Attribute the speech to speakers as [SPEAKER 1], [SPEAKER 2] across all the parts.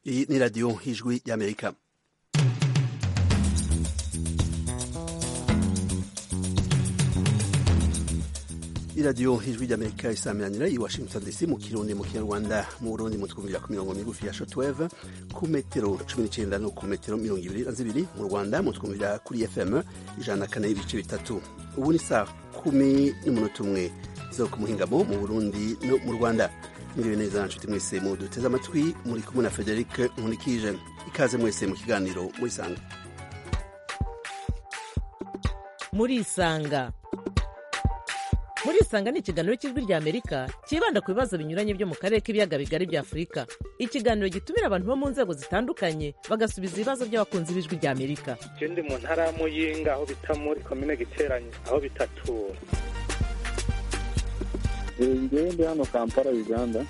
[SPEAKER 1] iyi ni radiyo y'ijwi y'amerika iradiyo ijwi ry'amerika isaminanira i washington dc mu kirundi mu kinyarwanda mu burundi mutwumvira ku mirongo migufi ya shotweve ku metero cumi n'icenda no ku metero mirongo ibiri na zibiri mu rwanda mutwumvira kuri fm ijana na kane ibice bitatu ubu ni saa kumi n'umunota umwe zo ku muhingamo mu burundi no mu rwanda mwiriwe neza nshuti mwese mu duteze amatwi muri kumwe na frederic nkunikije ikaze mwese mu kiganiro murisanga
[SPEAKER 2] murisanga murisanga ni ikiganiro cy'ijwi rya amerika cyibanda ku bibazo binyuranye byo mu karere k'ibiyaga bigari bya afurika ikiganiro gitumira abantu bo mu nzego zitandukanye bagasubiza ibibazo by'abakunzi b'ijwi rya amerika
[SPEAKER 3] je ndi mu ntara ya muyinga aho bita muri komine giteranye aho bitatura
[SPEAKER 4] ngewe ndi hano kampala uganda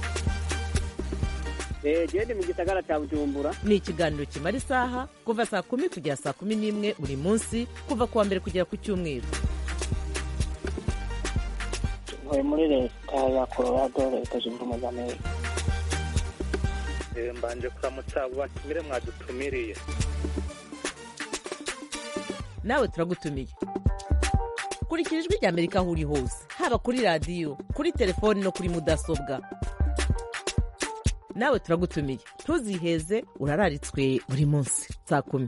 [SPEAKER 5] gende mu gisagara cya bujumbura
[SPEAKER 2] ni ikiganiro kimara isaha kuva saa kumi kugera saa kumi n'imwe buri munsi kuva ku wa mbere kugera ku cyumweru
[SPEAKER 6] ntuye muri leta ya colorado leta zunze ubumwe za amerika
[SPEAKER 3] Eh, mbanje kuramutsa abo batumire mwadutumiriye
[SPEAKER 2] nawe turagutumiye kurikira ijwi rya amerika aho uri hose haba kuri radiyo kuri telefoni no kuri mudasobwa nawe turagutumiye ntuziheze urararitswe buri munsi saa kumi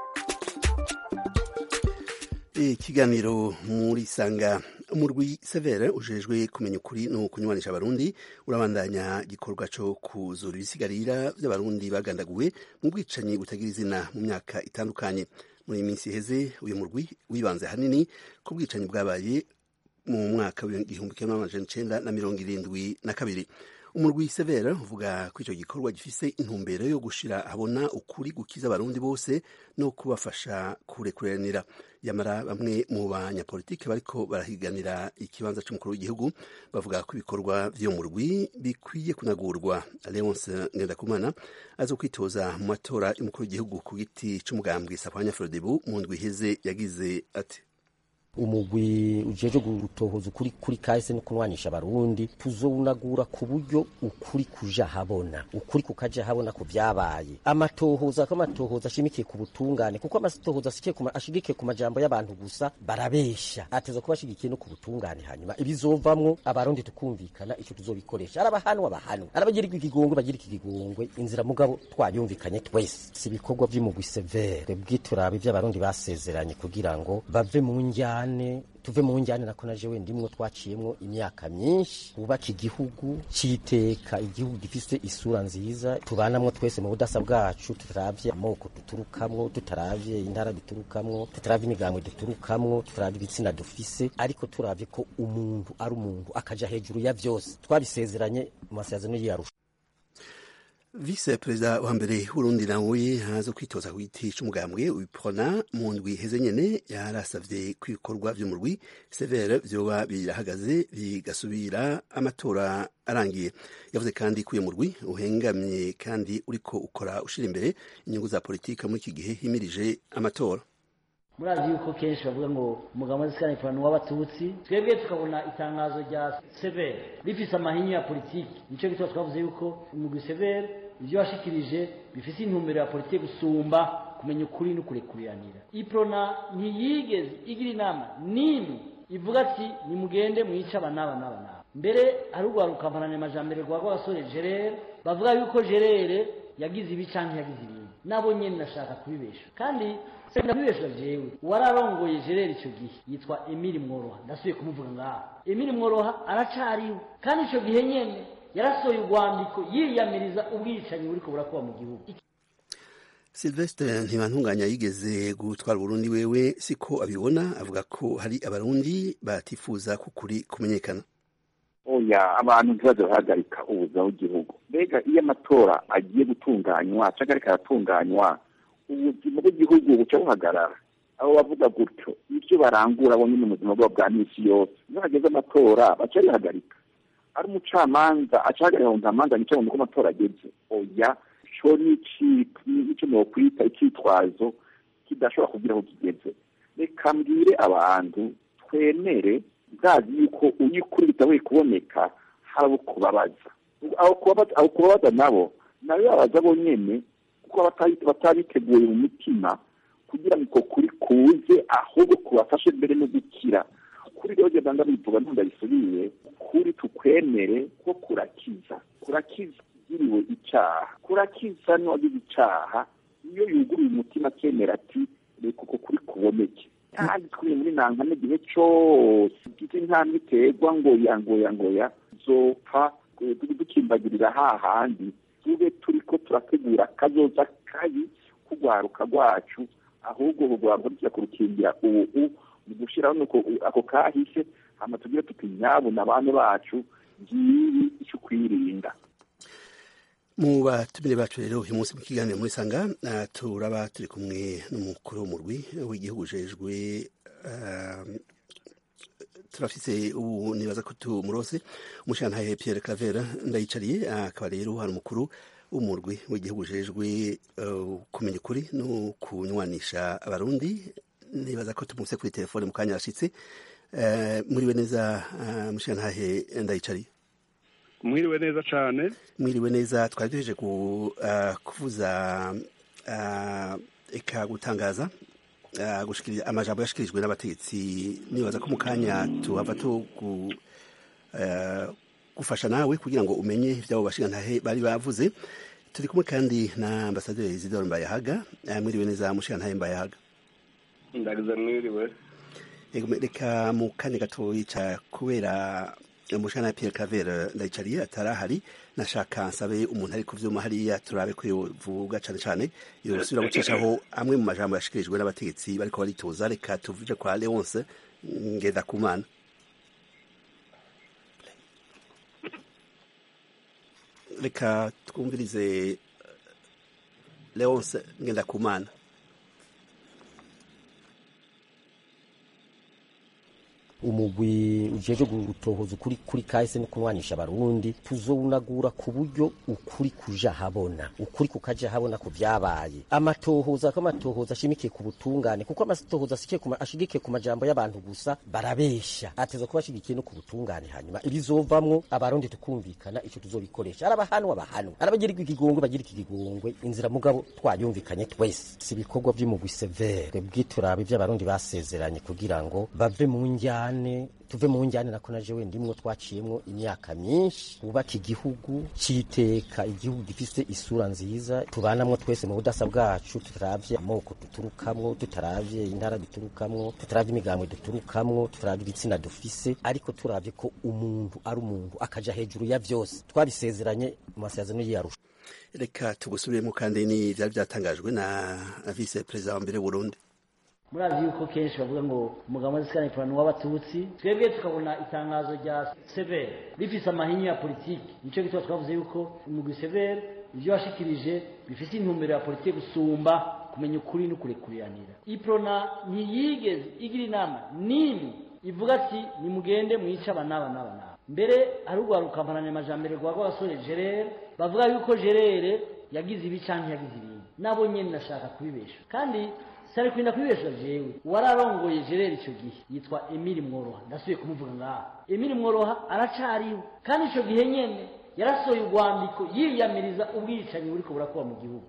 [SPEAKER 1] ikiganiro muri sanga umurwi severe ujejwe kumenya ukuri no kunywanisha abarundi urabandanya igikorwa co kuzura ibisigarira vy'abarundi bagandaguwe mu bwicanyi butagira izina mu myaka itandukanye muri iyi minsi iheze uyu murwi wibanze hanini ku bwicanyi bwabaye mu mwaka w'igihumbi kimwe n'amajana icenda na mirongo irindwi na kabiri umurwi severe uvuga ko icyo gikorwa gifise intumbero yo gushira abona ukuri gukiza abarundi bose no kubafasha kurekuranira yamara bamwe mu banyapolitiki bariko barahiganira ikibanza c'umukuru w'igihugu bavuga ko ibikorwa vy'uyo murwi bikwiye kunagurwa leonce ngendakumana aza kwitoza mu matora y'umukuru w'igihugu ku giti c'umugambwe safanya frodebu mu ndwi iheze yagize ati
[SPEAKER 7] umugwi ujeje gutohoza ukuri kuri kahise no kunwanisha abarundi tuzowunagura ku buryo ukuri kuja habona ukuri kukaja habona ku vyabaye amatohoza ko amatohoza ashimikiye ku butungane kuko amatohoza ashikiye ku ashigikiye ku majambo y'abantu gusa barabesha ateza kuba ashigikiye no ku butungane hanyuma ibizovamwo abarundi tukumvikana ico tuzobikoresha arabahanwa bahanwa arabagirirwa ikigongwe bagira ikigongwe inzira mugabo twayumvikanye twese si ibikorwa vy'umugwi severe bwiturabe vy'abarundi basezeranye kugira ngo bave mu njyana njyane tuve mu njyane nako naje wenda imwe twaciyemwo imyaka myinshi bubaka igihugu citeka igihugu gifise isura nziza tubanamwo twese mu budasa bwacu tutaravye amoko duturukamwo tutaravye intara duturukamwo tutaravye imigambwe duturukamwo tutaravye ibitsina dufise ariko turavye ko umuntu ari umuntu akaja hejuru ya vyose twabisezeranye mu masezerano y'iyarusha
[SPEAKER 1] vice perezida wa mbere w'urundi nawe haza kwitoza ku giti c'umugambwe wipona mu ndwi heze nyene yarasavye ko ibikorwa vy'umurwi severe vyoba birahagaze bigasubira amatora arangiye yavuze kandi ko uyo murwi uhengamye kandi uriko ukora ushira imbere inyungu za politika muri iki gihe himirije amatora
[SPEAKER 5] murazi yuko kenshi bavuga ngo umugabo w'izikana ipantaro w'abatutsi twebwe tukabona itangazo rya severe rifise amahinyu ya politiki nico gituma twavuze yuko umugwi severe ivyo washikirije bifise intumbero ya politiki gusumba kumenya ukuri no kurekuriranira iprona ntiyigeze igira inama n'imwe ivuga ati nimugende mwice aba n'aba n'aba n'aba mbere hari urwaruka mpanane amajambere rwa rw'abasore gerere bavuga yuko gerere yagize ibi canke yagize ibindi nabo nyene nashaka kubibesha kandi ndabibesha jewe wararongoye gerere ico gihe yitwa emili mworoha ndasubiye kumuvuga ngaha emili mworoha aracariwe kandi ico gihe nyene yarasohoye urwandiko yiyamiriza ubwicanyi buriko burakuba mu gihugu
[SPEAKER 1] Sylvestre ntibantunganya yigeze gutwara Burundi wewe siko abibona avuga ko hari abarundi batifuza ko kuri kumenyekana
[SPEAKER 4] oya abantu ntibaze bahagarika ubuzima bw'igihugu mbega iyo amatora agiye gutunganywa cyangwa ariko aratunganywa ubuzima bw'igihugu buca buhagarara abo bavuga gutyo ibyo barangura bo nyine mu buzima bwabo bwa misi yose iyo hageze amatora baca bihagarika ari umucamanza acahagarika ngo ntamanza nice mu uko amatora ageze oya co n'icyo nokwita icyitwazo kidashobora kugira aho kigeze reka mbwire abantu twemere bwazi yuko uyikuri bitabuye kuboneka hari abo kubabaza abo kubabaza nabo ni nayo babaza bonyene kuko batabiteguye mu mitima kugira ngo uko kuri kuze ahubwo kubafashe mbere no gukira kuri rero genda ndabivuga ntundabisubiye kuri tukwemere ko kurakiza kurakiza ugiriwe icyaha kurakiza n'uwagize icyaha iyo yuguruye umutima akemera ati reka uko kuri kuboneke kandi twiri muri nankane igihe cyose igize intambwe iterwa ngoya ngoya ngoya zopfa dukimbagirira hahandi tube turi ko turategura akazoza kabi kugwaruka rwacu ahubwo rugwaro rujya kurukingira ubu mu gushyiraho nuko ako kahise hama tugire tuti nyabuna abana bacu ngibi icyo kwirinda
[SPEAKER 1] mu batumire bacu rero uyu munsi mu kiganiro muri sanga uh, turaba turi kumwe n'umukuru w'umurwi w'igihugu ujejwe uh, turafise ubu nibaza ko tumurose umushantahe Pierre Claver ndayicariye akaba uh, rero hari umukuru w'umurwi w'igihugu ujejwe kumenya ukuri no kunywanisha abarundi nibaza ko tumuse kuri telefone mu kanya yashitse mwiriwe neza mushantahe ndayicariye
[SPEAKER 8] mwiriwe neza cyane
[SPEAKER 1] mwiriwe neza twari duheje kuvuza eka gutangaza amajambo yashikirijwe n'abategetsi nibaza ko mu kanya tuhava to gufasha nawe kugira ngo umenye ibyabo bashingantahe bari bavuze turi kumwe kandi na ambasaderi Isidore Mbayahaga mwiriwe neza mushingantahe Mbayahaga
[SPEAKER 8] ndagize mwiriwe
[SPEAKER 1] reka mu kanya gatoya kubera umushana Pierre Claver ndayicariye atarahari nashaka nsabe umuntu ari kuvyuma hariya turabe ko yovuga cane cane yosubira gucishaho amwe mu majambo yashikirijwe n'abategetsi bariko baritoza reka tuvuje kwa Leonce ngenda kumana reka twumvirize Leonce ngenda kumana
[SPEAKER 7] umugwi ujeje gutohoza ukuri kuri kahise no kunwanisha abarundi tuzowunagura ku buryo ukuri kuja habona ukuri kukaja habona ku vyabaye amatohoza ko amatohoza ashimikiye ku butungane kuko amatohoza ashigikiye ku majambo y'abantu gusa barabesha ateza kuba ashigikiye no ku butungane hanyuma ibizovamwo abarundi tukumvikana ico tuzobikoresha arabahanwa bahanwa arabagira ikigongwe bagira ikigongwe inzira mugabo twayumvikanye twese si ibikorwa vy'umugwi severe bwiturabe vy'abarundi basezeranye kugira ngo bave mu njyana njyane tuve mu njyane nako naje we ndimwo twaciyemwo imyaka myinshi wubaka igihugu citeka igihugu gifise isura nziza tubanamwo twese mu budasa bwacu tutaravye amoko duturukamwo tutaravye intara duturukamwo tutaravye imigambwe duturukamwo tutaravye ibitsina dufise ariko turavye ko umuntu ari umuntu akaja hejuru ya vyose twabisezeranye mu masezerano y'iyarusha
[SPEAKER 1] reka tugusubiremo kandi ni vyari vyatangajwe na vice perezida wa mbere w'uburundi
[SPEAKER 5] murazi yuko kenshi bavuga ngo umugabo w'azisikana ipantaro w'abatutsi twebwe tukabona itangazo rya severe rifise amahinya ya politiki nicyo gituma twavuze yuko umugwi severe ibyo washikirije bifite intumbero ya politiki gusumba kumenya ukuri no kurekuriranira iprona ntiyigeze igira inama n'imwe ivuga ati nimugende mwice aba n'aba n'aba n'aba mbere hari urwaruka mpananyamajambere rwa rw'abasore gerere bavuga yuko gerere yagize ibi canke yagize ibindi nabo nyene nashaka kubibesha kandi sari kwinda kwibesha jewe wararongoye jereri ico gihe yitwa Emile Mworoha ndasubiye kumuvuga ngaha Emile Mworoha aracariwe kandi ico gihe nyene yarasohoye urwandiko yiyamiriza ubwicanyi buriko burakuba mu gihugu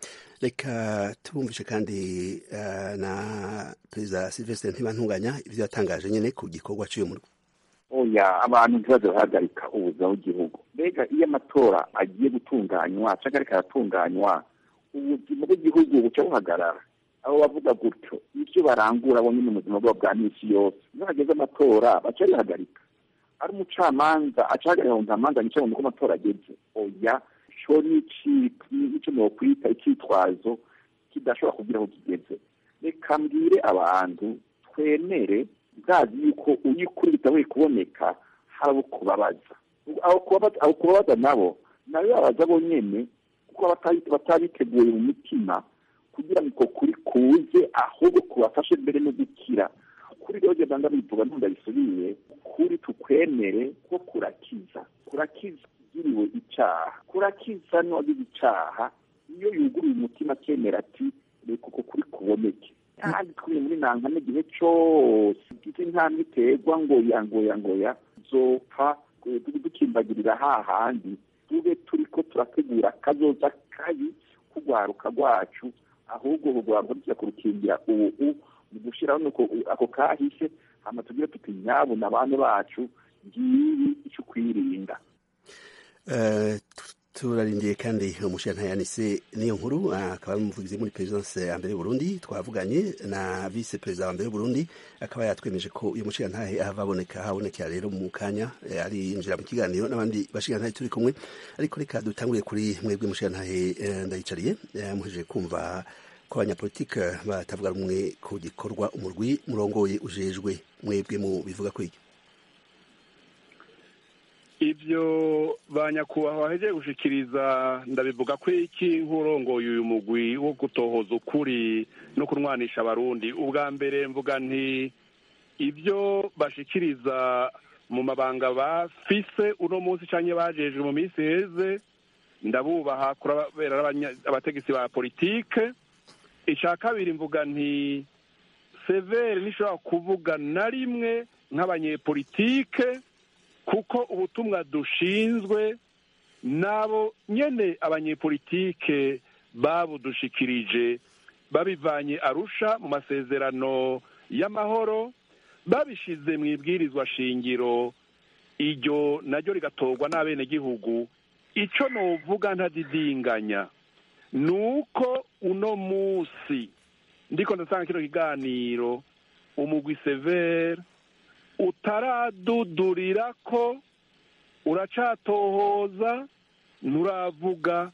[SPEAKER 1] reka tubumvishe kandi uh, na perezida Sylvestre Ntibantunganya ivyo yatangaje nyene ku gikorwa cy'uyu murwi
[SPEAKER 4] oya abantu ntibaze bahagarika ubuzima bw'igihugu mbega iyo amatora agiye gutunganywa canke ariko aratunganywa ubuzima bw'igihugu buca buhagarara abo bavuga gutyo ivyo barangura bo nyine mu buzima bwabo bwa misi yose iyo hageze amatora baca bihagarika ari umucamanza acahagarika ngo ntamanza nice ngo nuko amatora ageze oya co nico nokwita icitwazo kidashobora kugira aho kigeze reka mbwire abantu twemere bwazi yuko iyo ukuri bitabuye kuboneka hari abo kubabaza abo kubabaza nabo nayo babaza bo nyene kuko batabiteguye mu mitima kugira ngo uko kuri kuze ahubwo kubafashe mbere no gukira kuri rero genda ndabivuga ntundabisubiye kuri tukwemere ko kurakiza kurakiza ugiriwe icyaha kurakiza n'uwagize icyaha iyo yuguruye umutima akemera ati reka uko kuri kuboneke kandi twiri muri nankane igihe cyose igize intambwe iterwa ngoya ngoya ngoya zopfa dukimbagirira hahandi tube turiko turategura akazoza kabi kugwaruka rwacu ahubwo urugwaro rujya kurukingira ubu mu gushyiraho nuko ako kahise hama tugire tuti nyabo na bane bacu ngibi icyo kwirinda
[SPEAKER 1] turarindiye kandi umushirantayanise niyo nkuru akaba ari umuvugizi muri perezidanse ya mbere y'uburundi twavuganye na vice perezida wa mbere y'uburundi akaba yatwemeje ko uyu mushirantahe ahava aboneka habonekera rero mu kanya ari yinjira mu kiganiro n'abandi bashirantahe turi kumwe ariko reka dutangure kuri mwebwe mushirantahe ndayicariye muhejeje kumva ko abanyapolitike batavuga rumwe ku gikorwa umurwi murongoye ujejwe mwebwe mu bivuga ko iki
[SPEAKER 8] ibyo ba nyakubahwa bahejeje gushikiriza ndabivuga ko iki nk'urongoye uyu mugwi wo gutohoza ukuri no kunwanisha abarundi ubwa mbere mvuga nti ibyo bashikiriza mu mabanga bafise uno munsi cyangwa bajejwe mu minsi heze ndabubaha kubera abategetsi ba politike icya kabiri mvuga nti severi ntishobora kuvuga na rimwe nk'abanyepolitike kuko ubutumwa dushinzwe nabo nyene abanyepolitike babudushikirije babivanye arusha mu masezerano y'amahoro babishize mu ibwirizwa shingiro iryo naryo rigatorwa n'abenegihugu ico novuga ntadidinganya ni uko uno munsi ndiko ndasanga kino kiganiro umugwi severe utaradudurira ko uracatohoza nturavuga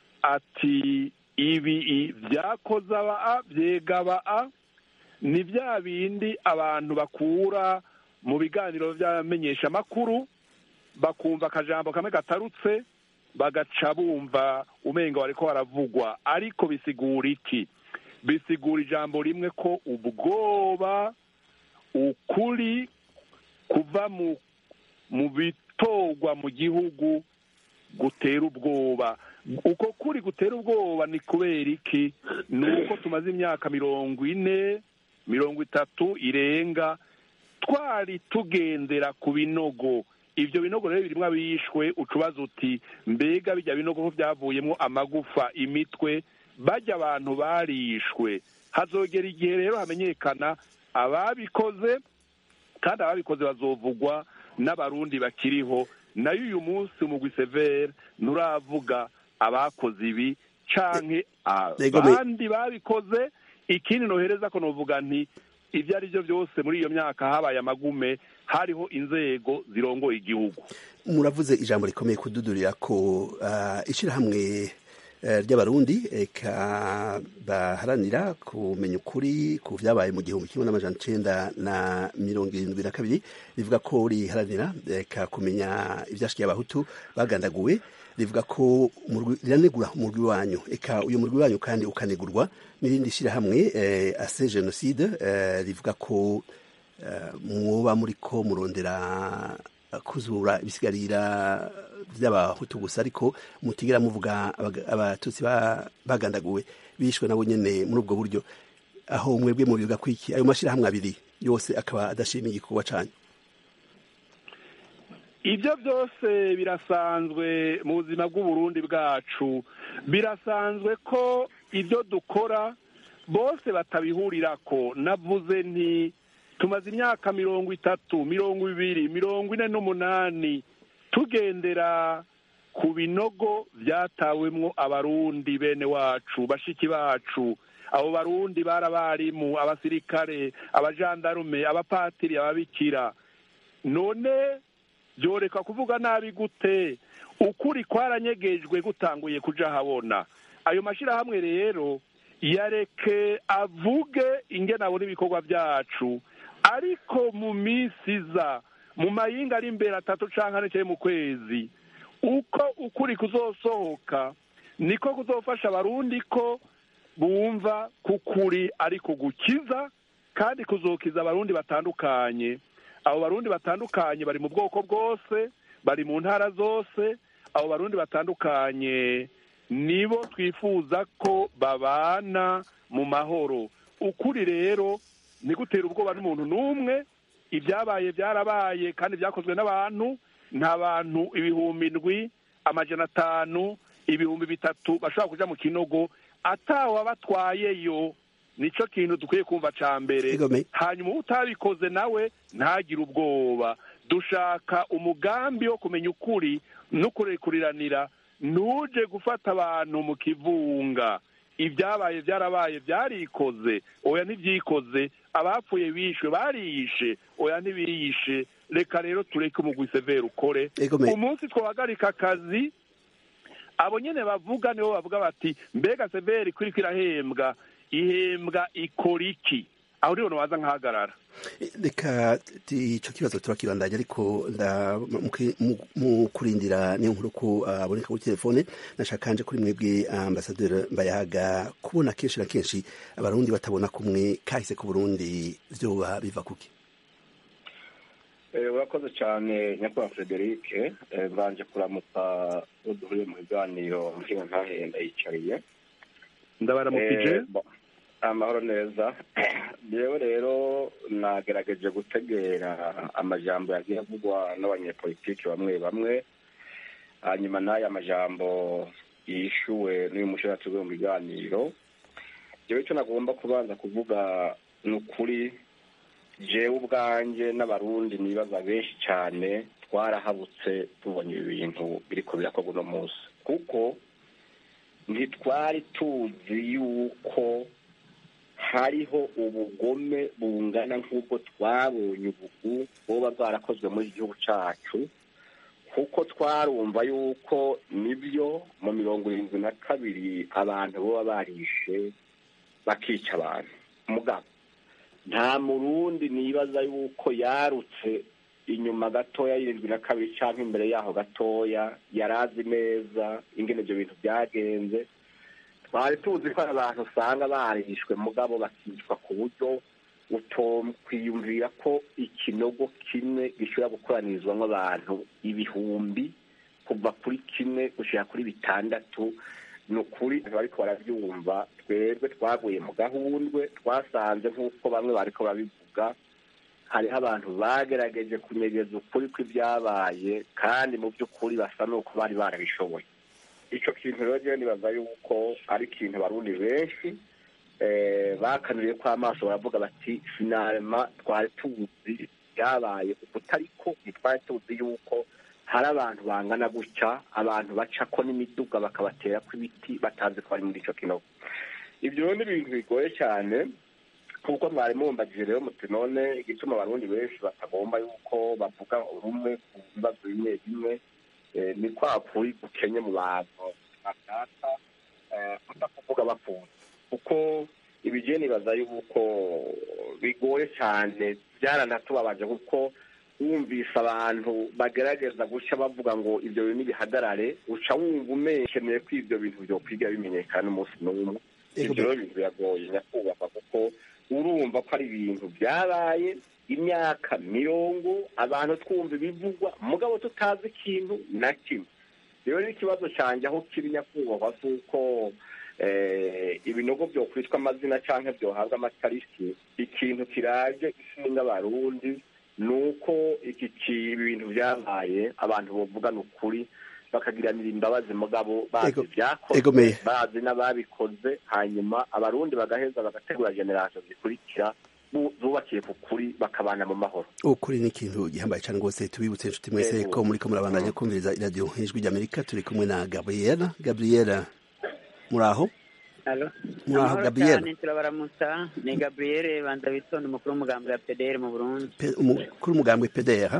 [SPEAKER 8] ati ibi byakoze aba byega aba ni bya bindi abantu bakura mu biganiro by'abamenyeshamakuru bakumva akajambo kamwe gatarutse bagaca bumva umenga wariko baravugwa ariko bisigura iki bisigura ijambo rimwe ko ubwoba ukuri kuva mu mu bitorwa mu gihugu gutera ubwoba uko kuri gutera ubwoba ni kubera iki ni uko tumaze imyaka mirongo ine mirongo itatu irenga twari tugendera ku binogo ibyo binogo rero birimo abishwe ucubaza uti mbega bijya binogo ko byavuyemo amagufa imitwe bajya abantu barishwe hazogera igihe rero hamenyekana ababikoze kandi ababikoze bazovugwa n'abarundi bakiriho nayo uyu munsi umugwi severe nturavuga abakoze ibi canke abandi babikoze ikindi nohereza ko novuga nti ibyo ari byo byose muri iyo myaka habaye amagume hariho inzego zirongoye igihugu
[SPEAKER 1] muravuze ijambo rikomeye kududurira ko ishyirahamwe ry'abarundi eka baharanira kumenya ukuri ku byabaye mu gihumbi kimwe n'amajana icenda na mirongo irindwi na kabiri rivuga ko riharanira eka kumenya ibyashikiye abahutu bagandaguwe rivuga ko riranegura umurwi wanyu eka uyu murwi wanyu kandi ukanegurwa n'irindi shyirahamwe ase jenoside rivuga ko mwoba muri ko murondera kuzura ibisigarira by'abahutu gusa ariko mutigera muvuga abatutsi bagandaguwe bishwe nabo nyene muri ubwo buryo aho mwebwe mubivuga ko iki ayo mashyirahamwe abiri yose akaba adashimiye igikorwa canyu
[SPEAKER 8] ibyo byose birasanzwe mu buzima bw'uburundi bwacu birasanzwe ko ibyo dukora bose batabihurirako navuze nti tumaze imyaka mirongo itatu mirongo ibiri mirongo ine n'umunani tugendera ku binogo byatawemwo abarundi bene wacu bashiki bacu abo barundi bari abarimu abasirikare abajandarume abapatiri ababikira none byoreka kuvuga nabi gute ukuri kwaranyegejwe gutanguye kuja habona ayo mashyirahamwe rero yareke avuge ingene abona ibikorwa byacu ariko mu minsi iza mu mayinga ari imbere atatu canke ane cyangwa mu kwezi uko ukuri kuzosohoka niko kuzofasha abarundi ko bumva kukuri ariko gukiza kandi kuzokiza abarundi batandukanye abo barundi batandukanye bari mu bwoko bwose bari mu ntara zose abo barundi batandukanye nibo twifuza ko babana mu mahoro ukuri rero ni gutera ubwoba n'umuntu n'umwe ibyabaye byarabaye kandi byakozwe n'abantu nta bantu ibihumbi ndwi amajana atanu ibihumbi bitatu bashobora kuja mu kinogo atawe abatwayeyo nico kintu dukwiye kumva ca mbere
[SPEAKER 1] Igome.
[SPEAKER 8] hanyuma utabikoze nawe ntagire ubwoba dushaka umugambi wo kumenya ukuri no kurekuriranira ntuje gufata abantu mu kivunga ibyabaye byarabaye byarikoze oya ntibyikoze abapfuye bishwe bariyishe oya ntibiyishe reka rero tureke umugwi severe ukore
[SPEAKER 1] Igome.
[SPEAKER 8] umunsi twahagarika akazi abo nyene bavuga nibo bavuga bati mbega severi kuri irahembwa ihembwa ikora iki aho niho waza nkahagarara
[SPEAKER 1] reka ti- ico kibazo turakibandanya ariko nda mu- mu- mu kurindira niyo nkuru ko aboneka kuri telefone nashaka kanje kuri mwebwe ambasaderi mbayahaga kubona kenshi na kenshi abarundi batabona kumwe kahise ku burundi vyoba biva kuki
[SPEAKER 9] Eh, urakoze cyane nyakubahwa frederic Eh, mbanje kuramutsa uwo duhuriye mu biganiro mpinga ntahenda yicariye
[SPEAKER 8] ndabaramukije
[SPEAKER 9] Eh, bo- amahoro neza yewe rero nagerageje gutegera amajambo yagiye avugwa n'abanyepolitiki bamwe bamwe hanyuma n'aya majambo yishuwe n'uyu mushiratsi mu biganiro jewe icyo nagomba kubanza kuvuga ni ukuri jewe ubwanjye n'abarundi nibaza benshi cyane twarahabutse tubonye ibi bintu biriko birakorwa uno munsi kuko ntitwari tuzi yuko hariho ubugome bungana nk'ubwo twabonye ubugu buba bwarakozwe muri iki gihugu cyacu kuko twarumva yuko nibyo mu mirongo irindwi na kabiri abantu baba barishe bakica abantu mugabo nta murundi nibaza yuko yarutse inyuma gatoya y'irindwi na kabiri cyangwa imbere yaho gatoya yari azi neza ingene ibyo bintu byagenze twari tuzi ko hari abantu usanga barishwe mugabo bakicwa ku buryo utokwiyumvira ko ikinogo kimwe gishobora gukoranirizwamo abantu ibihumbi kuva kuri kimwe gushyira kuri bitandatu ni ukuri bariko barabyumva twebwe twaguye mu gahundwe twasanze nk'uko bamwe bariko barabivuga hariho abantu bagerageje kunyegeza ukuri kw'ibyabaye kandi mu by'ukuri basa n'uko bari barabishoboye icyo kintu rero njyewe nibaza yuko ari ikintu abarundi benshi eh, bakanuriye ko amaso baravuga bati finalema twari tuzi byabaye ukutariko ntitwari tuzi yuko hari abantu bangana gutya abantu bacako n'imiduga bakabatera kw'ibiti batazi ko bari muri icyo kinogo ibyo rero ni ibintu bigoye cyane kuko mwari mumbagije rero muti none igituma abarundi benshi batagomba yuko bavuga rumwe ku bibazo bimwe bimwe eh, ni kwa kuri gukenye mu bantu bashaka eh, kutakuvuga bafunze kuko ibigeni nibaza yuko bigoye cyane byaranatubabaje kuko wumvise abantu bagerageza gushya bavuga ngo ibyo bintu bihagarare uca wumva umekeneye ko ibyo bintu byokwiga bimenyekana umunsi n'umwe ibyo rero bintu biragoye nyakubahwa kuko urumva ko ari ibintu byabaye imyaka mirongo abantu twumva ibivugwa mugabo tutazi ikintu na kimwe rero n'ikibazo cyanjye aho kiri nyakubahwa si uko eh, ibinogo byokwitwa amazina cyangwa byohabwa amatariki ikintu kiraje ishinga abarundi ni uko iki ki- ibi bintu byabaye abantu bavugana ukuri bakagiranira imbabazi mugabo bazi
[SPEAKER 1] Ego-
[SPEAKER 9] ibyakozwe
[SPEAKER 1] egomeye.
[SPEAKER 9] bazi n'ababikoze hanyuma abarundi bagaheza bagategura generasiyo zikurikira bu- zubakiye ku kuri bakabana mu mahoro
[SPEAKER 1] ukuri ni ikintu gihambaye cyane rwose tubibutse inshuti mwese
[SPEAKER 9] Yego.
[SPEAKER 1] ko muriko murabandanya kumviriza iradiyo ijwi ry'amerika turi kumwe na gabriela gabriela muri aho
[SPEAKER 10] Alo.
[SPEAKER 1] Muraho,
[SPEAKER 10] Amahoro
[SPEAKER 1] Gabriel.
[SPEAKER 10] cyane turabaramutsa ni Gabriel Bandabitonde umukuru w'umugambi wa PDR mu Burundi
[SPEAKER 1] Pe- umukuru umugambwe pdr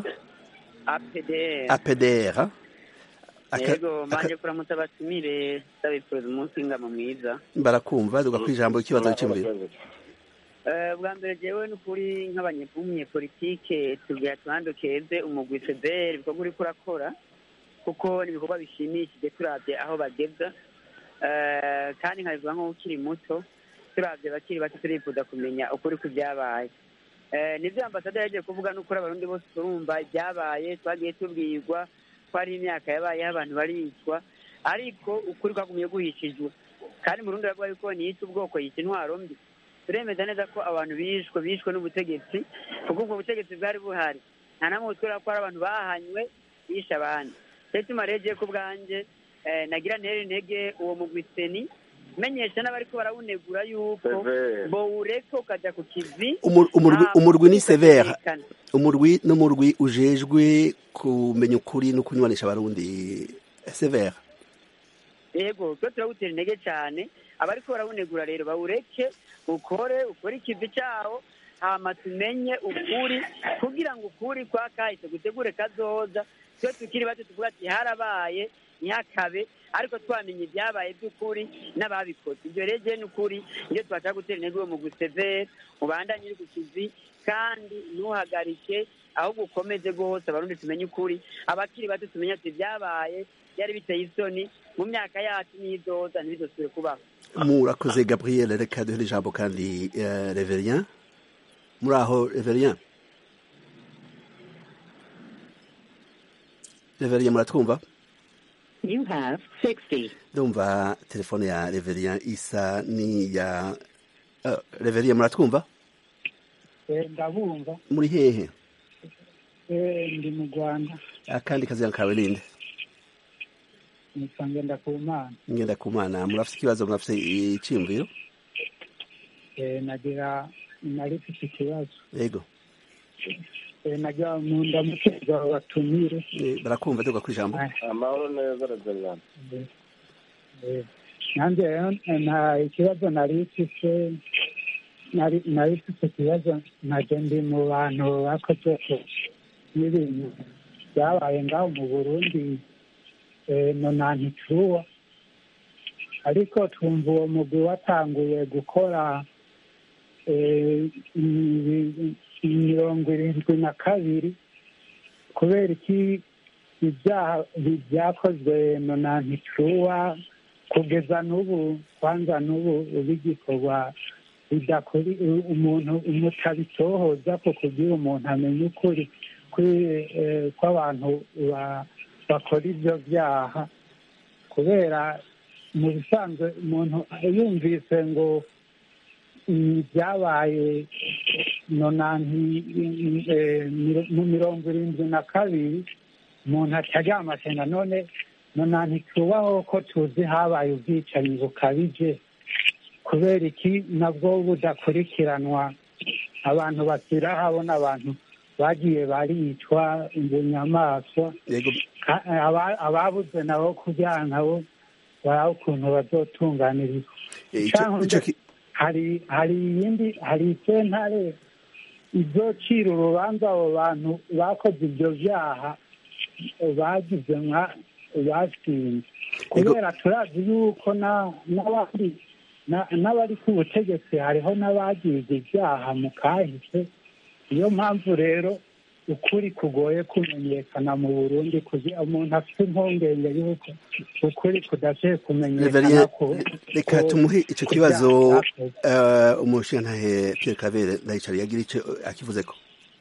[SPEAKER 10] APDR
[SPEAKER 1] apdr Aka-
[SPEAKER 10] yego
[SPEAKER 1] aka-
[SPEAKER 10] manje kuramutsa abatumire ndabifuriza umunsi w'ingamo mwiza
[SPEAKER 1] barakumva duga kwijambo ikibazo cy'imviro
[SPEAKER 10] Eh, bwa mbere jewe ni ukuri nk'abanyepolitike tugira tubanze keze umugwi FDR ibikorwa uriko urakora kuko ni ibikorwa bishimishije turavye aho bageza Eh, kandi nkabivuga nk'ukiri muto turavye bakiri bato turifuza kumenya ukuri ku byabaye Eh, nivyo ambasaderi yagiye kuvuga n'ukuri abarundi bose turumva ibyabaye twagiye tubwirwa ko hari imyaka yabayeho abantu baricwa ariko ukuri kwagumye guhishijwe kandi murundi aravuga yuko niyita ubwoko yita intwaro mbi turemeza neza ko abantu bishwe bishwe n'ubutegetsi kuko ubwo butegetsi bwari buhari nta namwe butwereka ko hari abantu bahanywe bishe abandi rero tuma rege ku bwanjye eh, nagira ntere intege uwo mugwi seni menyesha n'abariko barawunegura yuko
[SPEAKER 9] Severe.
[SPEAKER 10] bowureka ukajya ku kivi
[SPEAKER 1] Umur- umurwi
[SPEAKER 10] hama
[SPEAKER 1] umurwi ni severe
[SPEAKER 10] ukamenyekana.
[SPEAKER 1] umurwi n'umurwi ujejwe kumenya ukuri no kunywanisha abarundi severe
[SPEAKER 10] yego twe turawutera intege cyane abariko barawunegura rero bawureke ukore ukore ikivi cyawo hama tumenye ukuri kugira ngo ukuri kwa kahise gutegure kazoza twe tukiri bato tuvuga ati harabaye ntihakabe ariko twamenye ibyabaye by'ukuri n'ababikoze ibyo rero je ni ukuri iyo twashaka gutera intege uwo mugwi severe ubandanye uri ku kivi kandi ntuhagarike ahubwo ukomeze rwose abarundi tumenye ukuri abakiri bato tumenye ati ibyabaye byari biteye isoni mu myaka yacu n'idoza ntibidosubire kubaho
[SPEAKER 1] murakoze gabriel reka duhere ijambo kandi eh, reverien muri aho reverien reverien muratwumva
[SPEAKER 11] You have 60.
[SPEAKER 1] ndumva telefone ya reverien isa ni ya uh, reverien muratwumva
[SPEAKER 12] ndabumva
[SPEAKER 1] muri hehe
[SPEAKER 12] Eh, ndi mu rwanda
[SPEAKER 1] akandi kazina kawe ninde
[SPEAKER 12] nitwa ngendakumana
[SPEAKER 1] ngenda ku mana murafite ikibazo murafite iciyumviro
[SPEAKER 12] Eh, nagira nari mfite ikibazo
[SPEAKER 1] yego
[SPEAKER 12] Eh, nagira mu ndamuteza batumire
[SPEAKER 1] Eh, barakumva duga ku ijambo
[SPEAKER 9] amahoro neza reveriyani
[SPEAKER 12] Eh, nanjye rero eh, nta ikibazo nari mfite nari nari mfite ikibazo najye ndi mu bantu bakoze ku- n'ibintu byabaye ngaho mu burundi eh, nonantituwa ariko twumva uwo mugwi watanguye gukora eh, ibi- mirongo irindwi na kabiri kubera iki ibyaha bi- byakozwe nonantituwa kugeza n'ubu kwanza n'ubu bigikorwa bidakuri umuntu umutabitohoza ko kugira umuntu amenye ukuri kuri- eh, kw'abantu ba- bakora ibyo byaha kubera mu bisanzwe umuntu yumvise ngo mm, byabaye nonanti eh, miro- mu mirongo irindwi na kabiri umuntu ataryamasenga none nonanti tubaho ko tuzi habaye ubwicanyi bukabije kubera iki nabwo budakurikiranwa abantu bakira habona abantu bagiye baricwa inyamaswa
[SPEAKER 1] yego
[SPEAKER 12] Ka- aba- ababuze nabo kugira nabo baraba ukuntu bazotunganirizwa
[SPEAKER 1] Eh, ico-
[SPEAKER 12] Canke
[SPEAKER 1] ico ki-
[SPEAKER 12] hari hari iyindi hari isentare izocira urubanza abo bantu bakoze ibyo byaha bagize nka basinze kubera turazi yuko na- n'abandi na- n'abari ku butegetsi hariho n'abagize ibyaha mu kahise niyo mpamvu rero ukuri kugoye kumenyekana mu burundi kugira umuntu afite impungenge y'uko ukuri kudashoboye kumenyekana
[SPEAKER 1] reverien
[SPEAKER 12] ku-
[SPEAKER 1] reka
[SPEAKER 12] ku-
[SPEAKER 1] tumuhe ico
[SPEAKER 12] ku
[SPEAKER 1] kibazo
[SPEAKER 12] byaha byakozwe.
[SPEAKER 1] eh, umushingantahe pierre kabere ndayicari yagira ico akivuzeko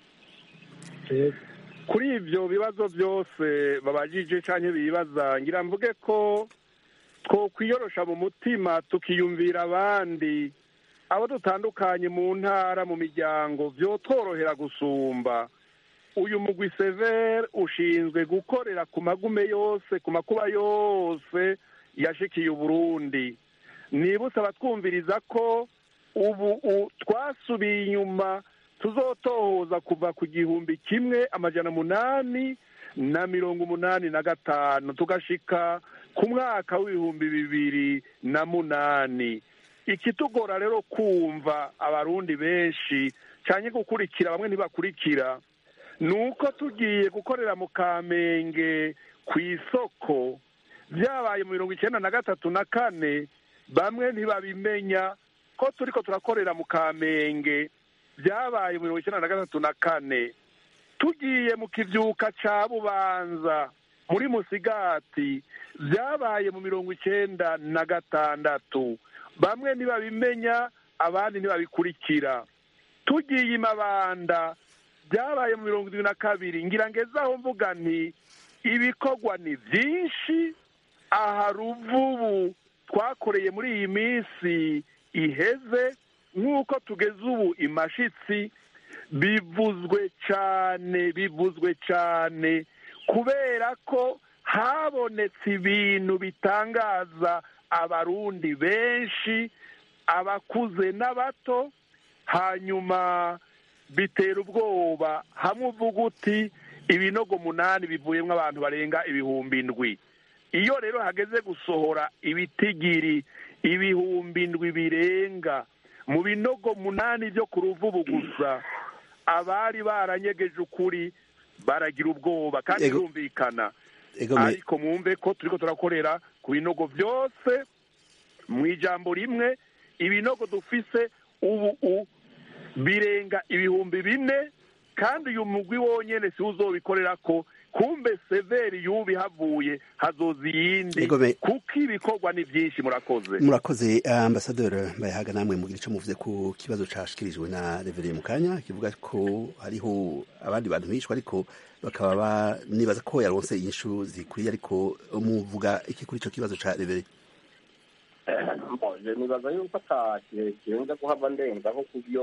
[SPEAKER 8] kuri ibyo bibazo byose babajije cyangwa bibaza ngira mvuge ko twokwiyorosha mu mutima tukiyumvira abandi abo dutandukanye mu ntara mu miryango byotworohera gusumba uyu mugwi severe ushinzwe gukorera ku magume yose ku makuba yose yashikiye uburundi nibutse abatwumviriza ko ubu u- twasubiye inyuma tuzotohoza kuva ku gihumbi kimwe amajana munani na mirongo umunani na gatanu tugashika ku mwaka w'ibihumbi bibiri na munani ikitugora rero kumva abarundi benshi cyane gukurikira bamwe ntibakurikira ni uko tugiye gukorera mu kamenge ku isoko byabaye mu mirongo icyenda na gatatu na kane bamwe ntibabimenya ko turi ko turakorera mu kamenge byabaye mu mirongo icyenda na gatatu na kane tugiye mu kibyuka cya bubanza muri musigati byabaye mu mirongo icyenda na gatandatu bamwe ntibabimenya abandi ntibabikurikira tugiye i mabanda byabaye mu mirongo irindwi na kabiri ngira ngezaho mvuga nti ibikorwa ni byinshi aha ruvubu twakoreye muri iyi minsi iheze nk'uko tugeze ubu imashitsi bivuzwe cyane bivuzwe cyane kubera ko habonetse ibintu bitangaza abarundi benshi abakuze n'abato hanyuma bitera ubwoba hamwe uvuga uti ibinogo munani bivuyemo abantu barenga ibihumbi indwi iyo rero hageze gusohora ibitigiri ibihumbi indwi birenga mu binogo munani byo ku ruvubu gusa abari baranyegeje ukuri baragira ubwoba kandi
[SPEAKER 1] Ego.
[SPEAKER 8] birumvikana
[SPEAKER 1] Ego me-
[SPEAKER 8] ariko mwumve ko turiko turakorera ku binogo byose mu ijambo rimwe ibinogo dufise ubu u birenga ibihumbi bine kandi uyu mugwi wonyene si uzobikorera ko kumbe severi yubi havuye hazoza iyindi
[SPEAKER 1] Ego me-
[SPEAKER 8] kuko ibikorwa ni byinshi murakoze
[SPEAKER 1] murakoze ambasaderi bayahaga namwe mugira icyo muvuze ku kibazo cashikirijwe na revereye mu kanya kivuga ko hariho abandi bantu bishwe ariko bakaba ba- nibaza ko yaronse inyishu zikwiye ariko muvuga iki kuri ico kibazo ca revereye
[SPEAKER 9] mboje nibaza yuko ata kirekire nza kuhava ndenzaho ku byo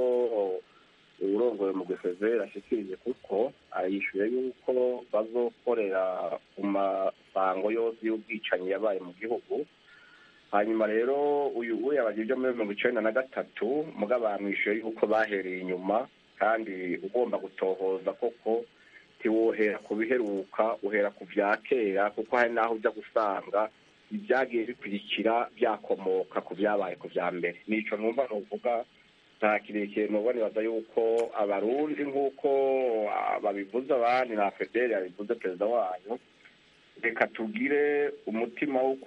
[SPEAKER 9] urongoye mu gusezera ashikirije kuko ayishuye yuko bazokorera ku masango yose y'ubwicanyi yabaye mu gihugu hanyuma rero uyu ubu yabagira ibyo muri mirongo icenda na gatatu muga bamwishuye yuko bahereye inyuma kandi ugomba gutohoza koko ntiwohera ku biheruka uhera ku vya kera kuko hari n'aho ujya gusanga ibyagiye bikurikira byakomoka ku byabaye ku bya mbere nico numva nuvuga nta kirekire nuba nibaza yuko abarundi nk'uko ah, babivuze abandi na federi yabivuze perezida wayo reka tugire umutima wo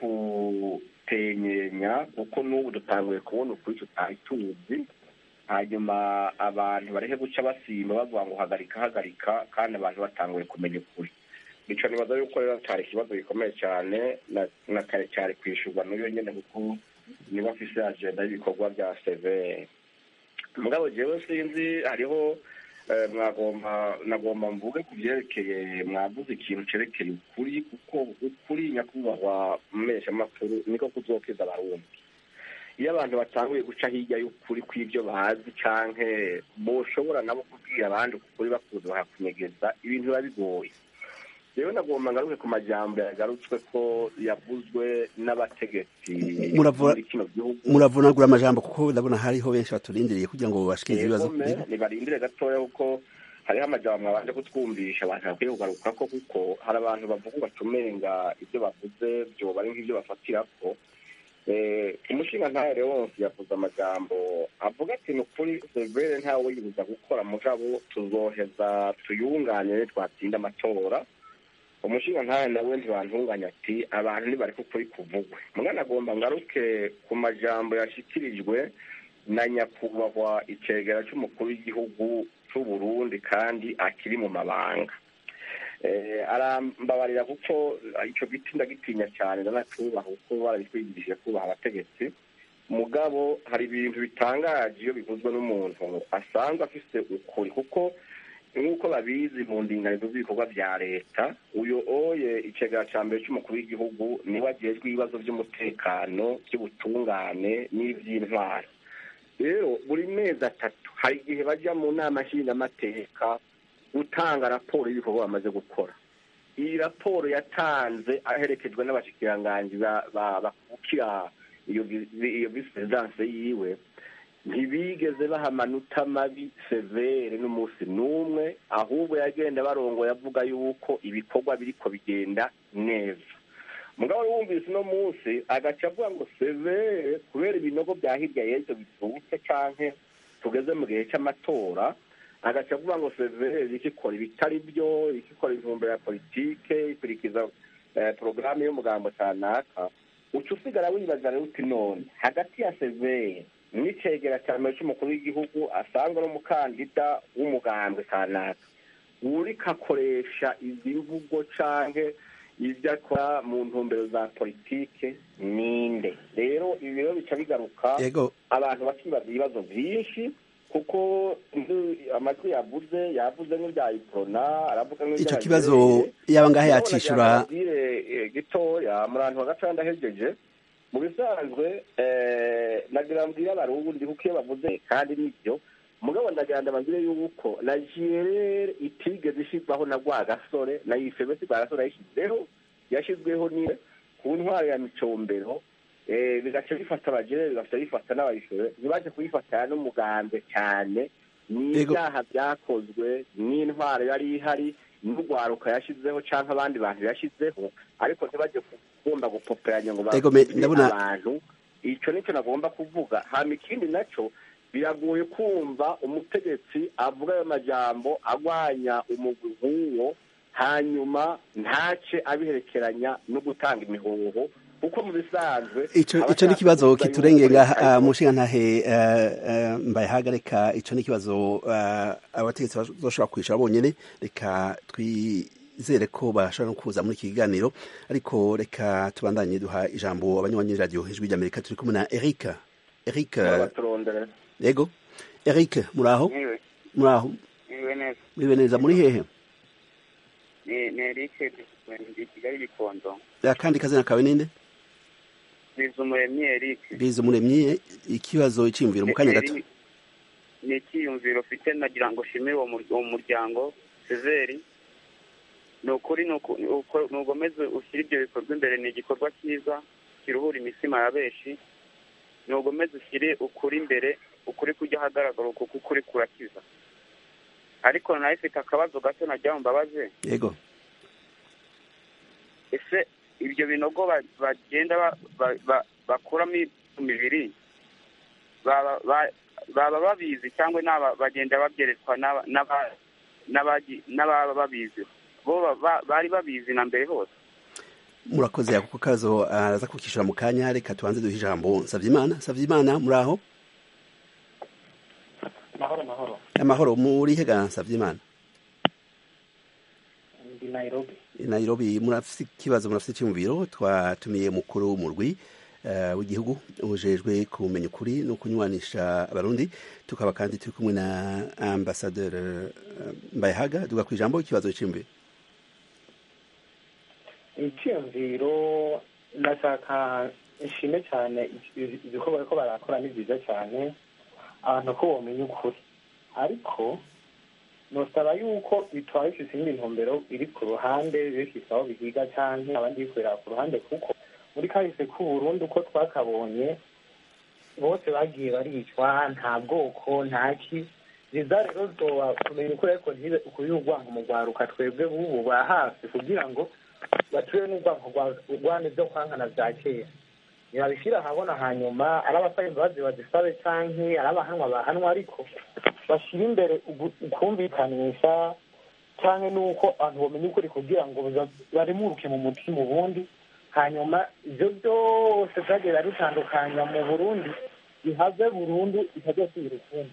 [SPEAKER 9] kutenyenya kuko n'ubu dutanguye kubona ukuri tutari tuzi hanyuma abantu bareke guca basimba bavuga ngo hagarika hagarika kandi abantu batanguye kumenya ukuri nico nibaza yuko rero cyari ikibazo gikomeye cyane na- na kare cyari kwishyurwa n'uyo nyene kuko niba afise agenda y'ibikorwa bya severe mugabo jewe sinzi hariho eh, mwagomba nagomba mvuge ku byerekeye mwavuze ikintu cerekeye ukuri kuko ukuri nyakubahwa mumesha makuru niko kuzokiza abarundi iyo abantu batanguye guca hirya y'ukuri kw'ibyo bazi canke boshobora nabo kubwira abandi ukuri bakuze bakakunyegeza ibintu biba bigoye rero nagomba ngaruke ku majambo yagarutswe ko yavuzwe n'abategetsi
[SPEAKER 1] Muravura-
[SPEAKER 9] muri kino gihugu
[SPEAKER 1] muravunagura amajambo kuko ndabona hariho benshi baturindiriye kugira ngo bashikirize ibibazo
[SPEAKER 9] Egome, nibarindire gatoya kuko hariho amajambo mwabanje kutwumvisha abantu bakwiye kugaruka ko kuko hari abantu bavuga batumenga ibyo bavuze byoba ari nk'ibyo bafatirako Eh, umushinga ntahere wose yavuze amajambo avuga ati ni ukuri severe ntawe yibuza gukora mugabo tuzoheza tuyunganire twatsinda amatora umushinga ntahe nawe ntibantunganya ati abantu nibareke ukuri kuvugwe mwana agomba ngaruke ku majambo yashikirijwe na nyakubahwa icegera cy'umukuru w'igihugu cy'u Burundi kandi akiri mu mabanga eh, arambabarira kuko icyo giti ndagitinya cyane ndanacubaha kuko barabitwigishije kubaha abategetsi mugabo hari ibintu bitangaje iyo bivuzwe n'umuntu asanzwe afise ukuri kuko nk'uko babizi mu ndinganizo z'ibikorwa bya leta uyu oye icegera cya mbere cy'umukuru w'igihugu niwe agejwe ibibazo by'umutekano by'ubutungane n'iby'intwaro rero buri mezi atatu hari igihe bajya mu nama nshingamateka gutanga raporo y'ibikorwa bamaze gukora iyi raporo yatanze aherekejwe n'abashikiranganji ba- ba- bakukira iyo vi- iyo visi perezidanse yiwe ntibigeze baha amanota mabi severe n'umunsi n'umwe ahubwo yagenda barongoye avuga yuko ibikorwa biriko bigenda neza mugabo wumvise uno munsi agaca avuga ngo severe kubera ibinogo bya hirya y'ejo bisutse canke tugeze mu gihe c'amatora agaca avuga ngo severe ikikora ibitari byo ikikora intumbero ya politike ikurikiza eh, porogaramu y'umugambo kanaka uca usigara wibaza rero uti none hagati ya severe n'icegera cya mbere cy'umukuru w'igihugu asanzwe n'umukandida w'umugambwe kanaka uriko akoresha izi mvugo canke ibyo akora mu ntumbero za politike ninde rero ibi rero bica bigaruka
[SPEAKER 1] Yego.
[SPEAKER 9] abantu bakibaza ibibazo byinshi kuko nzu- amajwi yavuze yavuze nk'ibya iprona aravuga nk'ibya
[SPEAKER 1] ico kibazo yaba ngahe yacishura
[SPEAKER 9] ababwire gitoya muri ahantu hagaca ndahejeje mu bisanzwe eh, nagira mbwire abarundi kuko iyo bavuze kandi nibyo mugabo ndagira ndababwire yuko na jirere itigeze ishirwaho na rwagasore na yifebe si rwagasore yayishyizeho yashyizweho ni ku ntwaro ya micombero eh, bigaca bifata abajene bigaca bifata n'abayishure ntibaje kuyifatanya n'umugambi cyane n'ibyaha byakozwe n'intwaro yari ihari n'urwaruka yashyizeho cyangwa abandi bantu yashyizeho ariko ntibajye kugomba gupoperanya ngo
[SPEAKER 1] Ego, me-
[SPEAKER 9] babwire
[SPEAKER 1] ndabona-
[SPEAKER 9] abantu icyo nicyo nagomba kuvuga hama ikindi nacyo biragoye kumva umutegetsi avuga ayo majambo agwanya umugwi nk'uwo hanyuma ntace abiherekeranya no gutanga imihoho kuko mu bisanzwe
[SPEAKER 1] ico ico ni
[SPEAKER 9] abashaka
[SPEAKER 1] ikibazo
[SPEAKER 9] kuvuga
[SPEAKER 1] kiturengeye
[SPEAKER 9] yuko
[SPEAKER 1] ngaha
[SPEAKER 9] leta
[SPEAKER 1] uh, mushinga ntahe uh, uh, mbaye hagarika ico ni ikibazo uh, abategetsi bazoshobora kwishura bonyene reka twizere ko bashobora no kuza muri iki kiganiro ariko reka tubandanye duha ijambo abanywanyi radio ijwi ry'amerika turi kumwe na Eric Eric uh,
[SPEAKER 9] barabaturondera
[SPEAKER 1] yego Eric muraho
[SPEAKER 13] Niwe,
[SPEAKER 1] muraho
[SPEAKER 13] niwe neza.
[SPEAKER 1] mwibe neza muri hehe
[SPEAKER 13] Ni ni Eric ndi Kigali Gikondo.
[SPEAKER 1] akandi kazina kawe ninde
[SPEAKER 13] Bizumuremyi Eric.
[SPEAKER 1] bize umuremyi ikibazo iciyumviro mu kanya gato
[SPEAKER 13] Eri- Ni icyiyumviro ufite nagira ngo ushimire uwo mur- uwo muryango Sezeri. Ni ukuri ni uku- ni uko- ni ugomeze ushyire ibyo bikorwa imbere ni igikorwa cyiza kiruhura imitima ya benshi ni ugomeze ushyire ukuri imbere ukuri kujya ahagaragara kuko ukuri kurakiza ariko nawe ifite akabazo gato najya mu mbabaze
[SPEAKER 1] yego
[SPEAKER 13] ese ibyo binogo ba- bagenda ba- ba- ba- bakuramo imibiri baba ba- baba babizi cyangwa n'aba- bagenda babyeretswa n'aba- n'aba- n'abagi- n'ababa babizi bo ba- ba- bari babizi na mbere hose
[SPEAKER 1] murakoze ako kazo araza kukishura mu kanya reka tubanze duhe ijambo Savyimana Savyimana muraho
[SPEAKER 6] mahoro mahoro
[SPEAKER 1] amahoro muri hega Savyimana
[SPEAKER 6] ndi nairobi
[SPEAKER 1] I Nairobi murafite ikibazo murafite icyumviro twatumiye mukuru w'umurwi uh, w'igihugu ujejwe kumenya ukuri no kunywanisha abarundi tukaba kandi turi kumwe na ambassadeur uh, Mbayahaga duga ku ijambo ikibazo cy'imviro
[SPEAKER 6] icyiyumviro ndashaka nshime cyane ibikorwa bariko barakora ni byiza cyane abantu ko bomenya ukuri ariko nosaba yuko bitaba bifise iyindi ntumbero iri ku ruhande bifise aho bihiga canke abandi bikorera ku ruhande kuko muri kahise k'uburundi uko twakabonye bose bagiye baricwa nta bwoko nta ki biza rero zoba kumenya ukuri ariko ntibe ukuri urwango mu rwaruka twebwe bubu bwa hafi kugira ngo bature n'urwango rwane byo kwankana bya kera ntibabishyira ahabona hanyuma ari abasaba imbabazi bazisabe canke ari abahanwa bahanwa ariko bashyira imbere ugu- ukumvikanisha canke n'uko abantu bomenya ukuri kugira ngo baza- baremuruke mu mutima ubundi hanyuma ivyo byose vyagiye biradutandukanya mu burundi bihave burundu bitazosubira ukundi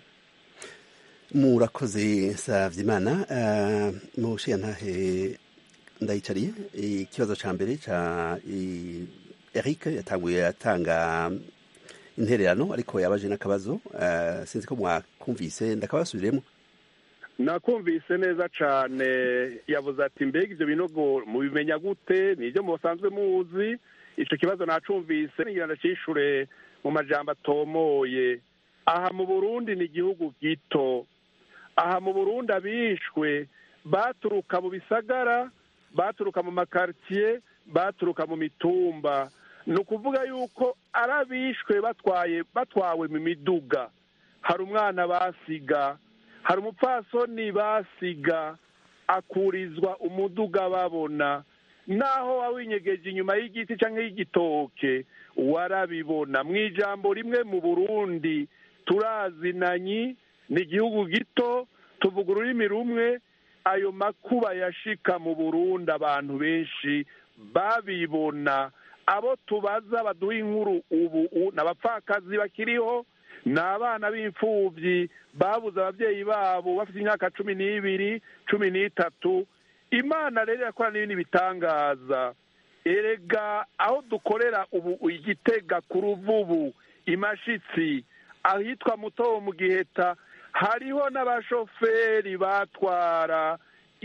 [SPEAKER 1] murakoze Savyimana uh, mushiya ntahe ndayicariye ikibazo ca mbere ca i- Eric yatanguye atanga intererano ariko yabaje n'akabazo uh, sinzi ko mwakumvise ndakabasubiremo
[SPEAKER 8] nakumvise neza cyane yavuze ati mbega ibyo binogo mubimenya gute ni ibyo musanzwe muzi icyo kibazo nacumvise ngira ndacyishure mu majambo atomoye aha mu burundi ni igihugu gito aha mu burundi abishwe baturuka mu bisagara baturuka mu makaritsiye baturuka mu mitumba ni ukuvuga yuko ari abishwe batwaye batwawe mu miduga hari umwana basiga hari umupfasoni basiga akurizwa umuduga babona naho wawinyegeje inyuma y'igiti cyangwa y'igitoke warabibona mu ijambo rimwe mu burundi turazinanyi ni igihugu gito tuvuga ururimi rumwe ayo makuba yashika mu burundi abantu benshi babibona abo tubaza baduha inkuru ubu ni abapfakazi bakiriho ni abana b'imfubyi babuze ababyeyi babo bafite imyaka cumi n'ibiri cumi n'itatu imana rero irakora n'ibindi bitangaza erega aho dukorera ubu igitega ku ruvubu imashitsi ahitwa muto mu giheta hariho n'abashoferi batwara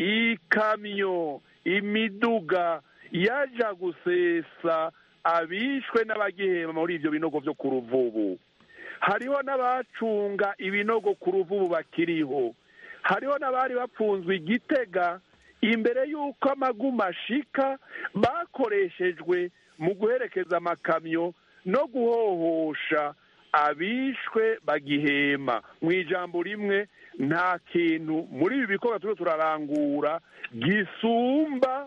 [SPEAKER 8] ikamyo imiduga yaja gusesa abishwe n'abagihema muri ibyo binogo byo ku ruvubu hariho n'abacunga ibinogo ku ruvubu bakiriho hariho n'abari bapfunzwe igitega imbere y'uko amaguma ashika bakoreshejwe mu guherekeza amakamyo no guhohosha abishwe bagihema mu ijambo rimwe nta kintu muri ibi bikorwa turiho turarangura gisumba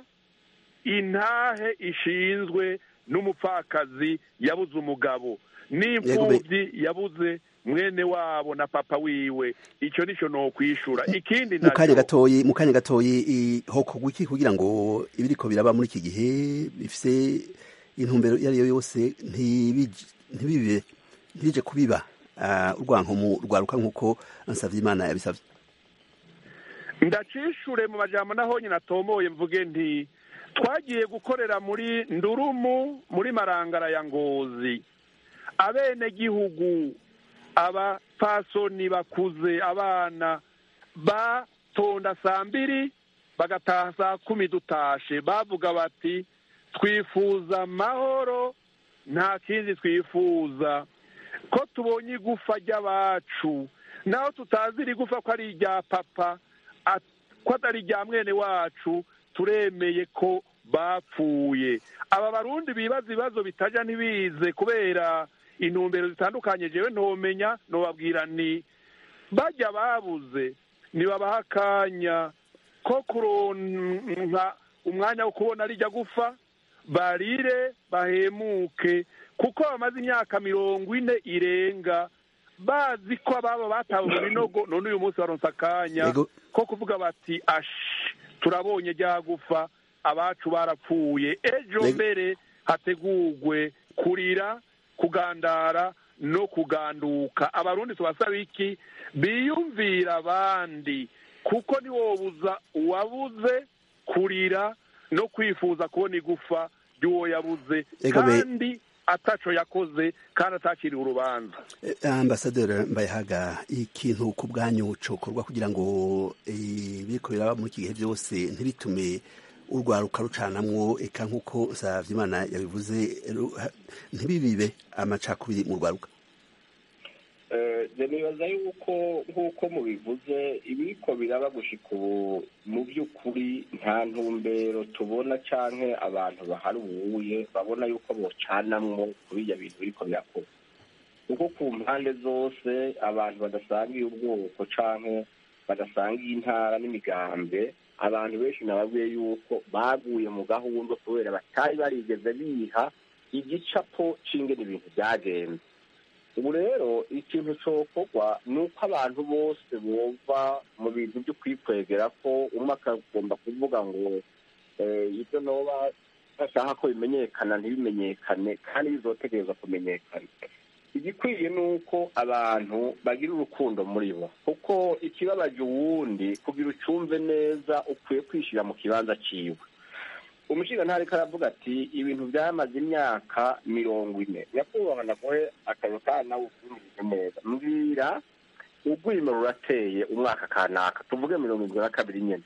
[SPEAKER 8] intahe ishinzwe n'umupfakazi yabuze umugabo n'imfubyi yabuze mwene wabo na papa wiwe icyo nicyo ni ukwishura ikindi
[SPEAKER 1] mu kanya gatoyi mu kanya gatoyi hokorwa iki kugira ngo ibiriko biraba muri iki gihe bifise intumbero iyo ari yo yose ntibibe ntibije kubiba urwankomu rwaruka nk'uko ansabye imana yabisabye
[SPEAKER 8] ndacishure mu majambo naho nyine atomoye mvuge nti twagiye gukorera muri ndurumu muri marangara ya ngozi abenegihugu abapfasoni bakuze abana batonda saa mbiri bagataha saa kumi dutashe bavuga bati twifuza amahoro nta kindi twifuza ko tubonye igufa ry'abacu naho tutazi iri gufa ko ari irya papa ko atari irya mwene wacu turemeye ko bapfuye aba barundi bibaza ibibazo bitajya ntibize kubera intumbero zitandukanye jewe ntomenya nobabwira ni bajya babuze nibabaha akanya ko kuronka umwanya wo kubona rijya gufa barire bahemuke kuko bamaze imyaka mirongo ine irenga bazi ko ababo batawe mu binogo none uyu munsi baronsa akanya ko kuvuga bati ashi turabonye rya gufa abacu barapfuye ejo mbere hategurwe kurira kugandara no kuganduka abarundi tubasaba iki biyumvira abandi kuko ntiwobuza uwabuze kurira no kwifuza kubona igufa ry'uwo yabuze kandi ataco yakoze kandi atakiriwe urubanza
[SPEAKER 1] ambasaderi mbayahaga ikintu ku bwanyu cokorwa kugira ngo ibiriko biraba muri iki gihe byose ntibitume urwaruka rucanamwo eka nk'uko Nsavimana yabivuze ntibibibe amacakubiri mu rwaruka
[SPEAKER 9] nibaza yuko nk'uko mubivuze ibiriko biraba gushika ubu mu by'ukuri nta ntumbero tubona canke abantu baharuye babona yuko bocanamwo kuri ibyo bintu biriko birakorwa kuko ku mpande zose abantu badasangiye ubwoko canke badasangiye intara n'imigambe abantu benshi nababwiye yuko baguye mu gahunda kubera batari barigeze biha igicapo c'ingene ibintu byagenze ubu rero ikintu cokorwa ni uko abantu bose bumva mu bintu byo kwikwegera ko umwe akagomba kuvuga ngo ibyo noba bashaka ko bimenyekana ntibimenyekane kandi bizotegereza kumenyekana igikwiye ni uko abantu bagira urukundo muri bo kuko ikibabaje uwundi kugira ucumve neza ukwiye kwishyira mu kibanza ciwe umushinga ntariko aravuga ati ibintu byamaze imyaka mirongo ine nyakubahwa naguhe akazi kandi nawe ufunirije neza mbwira urwimo rurateye umwaka kanaka tuvuge mirongo irindwi na kabiri nyine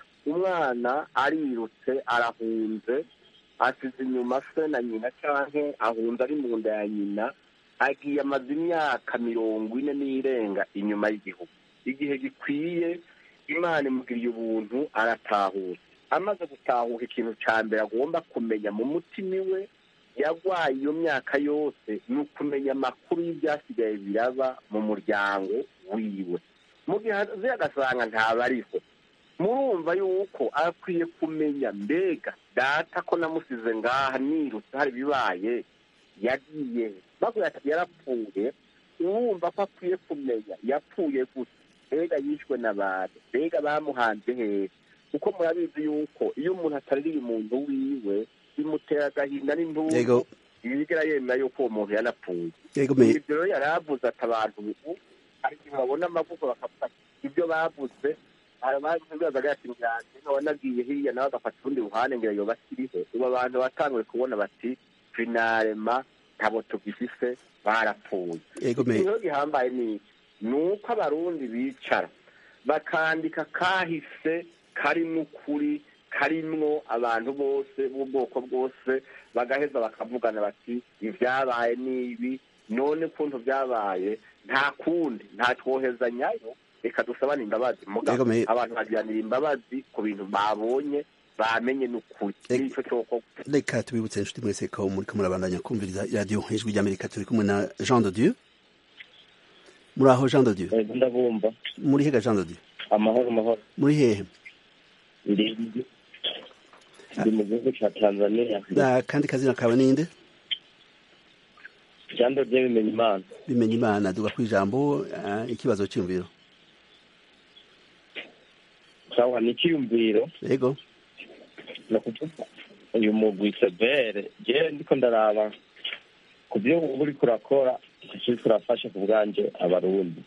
[SPEAKER 9] umwana arirutse arahunze asize inyuma se na nyina canke ahunze ari mu nda ya nyina agiye amaze imyaka mirongo ine n'irenga inyuma y'igihugu igihe gikwiye imana imugiriye ubuntu aratahutse amaze gutahuka ikintu cya mbere agomba kumenya mu mutima iwe yarwaye iyo myaka yose ni ukumenya amakuru y'ibyasigaye biraba mu muryango wiwe mu gihe azi agasanga ntabariho murumva yuko akwiye kumenya mbega data ko namusize ngaha nirutse hari ibibaye yagiye bavuga ati yarapfuye urumva ko akwiye kumenya yapfuye gusa mbega yishwe n'abantu mbega bamuhanze hehe kuko murabizi yuko iyo umuntu ataririye umuntu wiwe bimutera agahinda n'intungu ntibigera yemera yuko uwo muntu yanapfuye ibyo rero yari avuze ati abantu ubu hari igihe babona amavuko bakavuga ibyo bavuze bibazaga ati ngange nkaba nagiye hirya nawe agafata urundi ruhande ngo yoba akiriho ubu abantu batanguye kubona bati finarema ntabo tugifise barapfuye ikintu gihambaye ni iki ni uko abarundi bicara bakandika kahise karimwo ukuri karimwo abantu bose b'ubwoko bwose bagaheza bakavugana bati ibyabaye n'ibi none ukuntu byabaye nta kundi nta twohezanyayo reka dusabane imbabazi muga
[SPEAKER 1] Yego, me-
[SPEAKER 9] abantu bagiranira imbabazi ku bintu babonye bamenye n'ukuri nico coko
[SPEAKER 1] reka tubibutse inshuti mwese ko muri ko murabandanya kumviriza radiyo ijwi ry'amerika turi kumwe na jean de dieu muri aho jean de dieu
[SPEAKER 14] ndabumva
[SPEAKER 1] muri hega jean de dieu
[SPEAKER 14] amahoro amahoro
[SPEAKER 1] muri hehe
[SPEAKER 14] ndi ndi mu gihugu cya tanzania
[SPEAKER 1] Da, kandi kazina kawe ninde
[SPEAKER 14] jando rye bimenya imana
[SPEAKER 1] bimenya imana duga ku ijambo ah, ikibazo cyumviro
[SPEAKER 14] sawa ni icyiyumviro
[SPEAKER 1] yego
[SPEAKER 14] ni ukuvuga uyu mugwi severe je ndiko ndaraba ku byo uba uriko urakora icyo turafasha ku bwanje abarundi